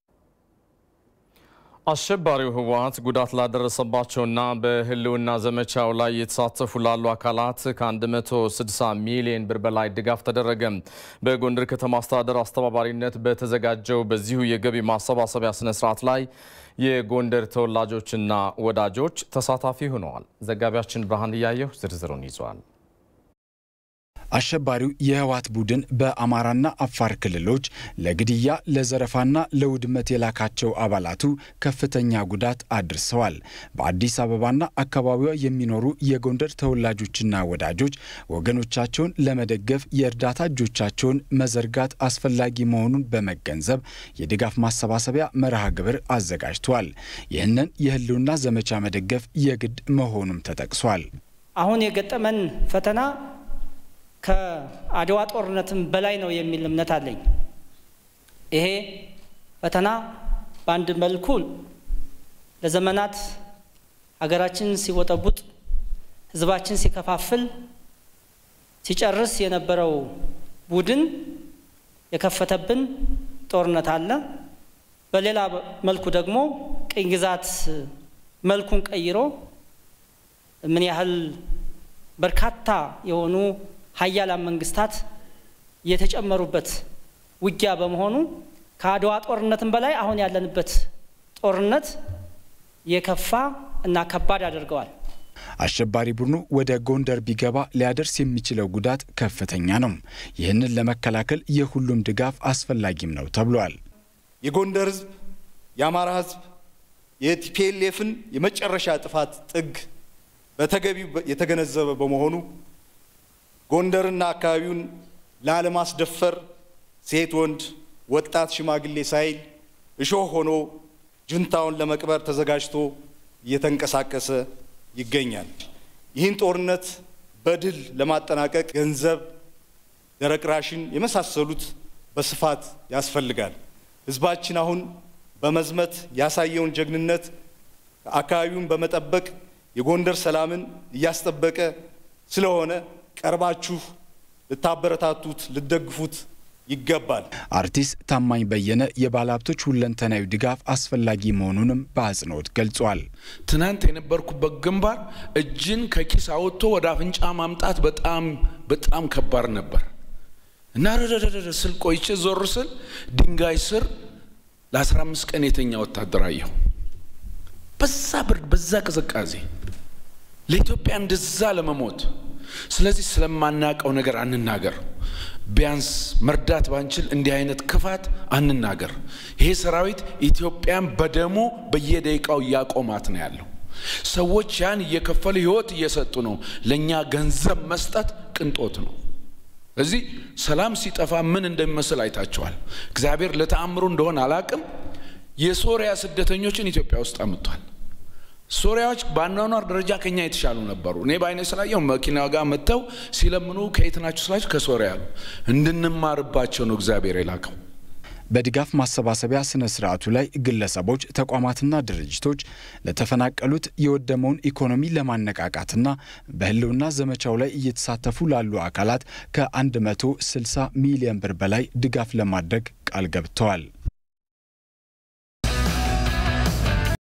አሸባሪው ህወሓት ጉዳት ላደረሰባቸውና በህልውና ዘመቻው ላይ የተሳተፉ ላሉ አካላት ከ160 ሚሊዮን ብር በላይ ድጋፍ ተደረገ። በጎንደር ከተማ አስተዳደር አስተባባሪነት በተዘጋጀው በዚሁ የገቢ ማሰባሰቢያ ስነስርዓት ላይ የጎንደር ተወላጆችና ወዳጆች ተሳታፊ ሆነዋል። ዘጋቢያችን ብርሃን እያየሁ ዝርዝሩን ይዟል። አሸባሪው የህወሓት ቡድን በአማራና አፋር ክልሎች ለግድያ ለዘረፋና ለውድመት የላካቸው አባላቱ ከፍተኛ ጉዳት አድርሰዋል። በአዲስ አበባና አካባቢዋ የሚኖሩ የጎንደር ተወላጆችና ወዳጆች ወገኖቻቸውን ለመደገፍ የእርዳታ እጆቻቸውን መዘርጋት አስፈላጊ መሆኑን በመገንዘብ የድጋፍ ማሰባሰቢያ መርሃ ግብር አዘጋጅተዋል። ይህንን የህልውና ዘመቻ መደገፍ የግድ መሆኑም ተጠቅሷል። አሁን የገጠመን ፈተና ከአድዋ ጦርነትም በላይ ነው የሚል እምነት አለኝ። ይሄ ፈተና በአንድ መልኩ ለዘመናት ሀገራችን ሲወጠቡጥ፣ ህዝባችን ሲከፋፍል፣ ሲጨርስ የነበረው ቡድን የከፈተብን ጦርነት አለ። በሌላ መልኩ ደግሞ ቅኝ ግዛት መልኩን ቀይሮ ምን ያህል በርካታ የሆኑ ሀያላን መንግስታት የተጨመሩበት ውጊያ በመሆኑ ከአድዋ ጦርነትም በላይ አሁን ያለንበት ጦርነት የከፋ እና ከባድ አድርገዋል። አሸባሪ ቡድኑ ወደ ጎንደር ቢገባ ሊያደርስ የሚችለው ጉዳት ከፍተኛ ነው። ይህንን ለመከላከል የሁሉም ድጋፍ አስፈላጊም ነው ተብሏል። የጎንደር ህዝብ፣ የአማራ ህዝብ የቲፒኤልኤፍን የመጨረሻ ጥፋት ጥግ በተገቢው የተገነዘበ በመሆኑ ጎንደርና አካባቢውን ላለማስደፈር ሴት፣ ወንድ፣ ወጣት፣ ሽማግሌ ሳይል እሾህ ሆኖ ጁንታውን ለመቅበር ተዘጋጅቶ እየተንቀሳቀሰ ይገኛል። ይህን ጦርነት በድል ለማጠናቀቅ ገንዘብ፣ ደረቅ ራሽን የመሳሰሉት በስፋት ያስፈልጋል። ህዝባችን አሁን በመዝመት ያሳየውን ጀግንነት አካባቢውን በመጠበቅ የጎንደር ሰላምን እያስጠበቀ ስለሆነ ቀርባችሁ ልታበረታቱት፣ ልትደግፉት ይገባል። አርቲስት ታማኝ በየነ የባለሀብቶች ሁለንተናዊ ድጋፍ አስፈላጊ መሆኑንም በአጽንኦት ገልጿል። ትናንት የነበርኩበት ግንባር እጅን ከኪስ አውጥቶ ወደ አፍንጫ ማምጣት በጣም በጣም ከባድ ነበር እና ረረረረ ስል ቆይቼ ዞር ስል ድንጋይ ስር ለ15 ቀን የተኛ ወታደር አየሁ። በዛ ብርድ፣ በዛ ቅዝቃዜ ለኢትዮጵያ እንደዛ ለመሞት ስለዚህ ስለማናቀው ነገር አንናገር። ቢያንስ መርዳት ባንችል እንዲህ አይነት ክፋት አንናገር። ይሄ ሰራዊት ኢትዮጵያን በደሙ በየደቂቃው እያቆማት ነው ያለው። ሰዎች ያን እየከፈሉ ህይወት እየሰጡ ነው። ለእኛ ገንዘብ መስጠት ቅንጦት ነው። እዚህ ሰላም ሲጠፋ ምን እንደሚመስል አይታቸዋል። እግዚአብሔር ለተአምሩ እንደሆነ አላቅም። የሶሪያ ስደተኞችን ኢትዮጵያ ውስጥ አምጥቷል። ሶሪያዎች በአኗኗር ደረጃ ከኛ የተሻሉ ነበሩ። እኔ በአይነ ስላየው መኪና ጋር መጥተው ሲለምኑ ከየት ናችሁ ስላቸው ከሶሪያ ያሉ እንድንማርባቸው ነው እግዚአብሔር የላከው። በድጋፍ ማሰባሰቢያ ስነ ስርዓቱ ላይ ግለሰቦች፣ ተቋማትና ድርጅቶች ለተፈናቀሉት የወደመውን ኢኮኖሚ ለማነቃቃትና በህልውና ዘመቻው ላይ እየተሳተፉ ላሉ አካላት ከ160 ሚሊዮን ብር በላይ ድጋፍ ለማድረግ ቃል ገብተዋል።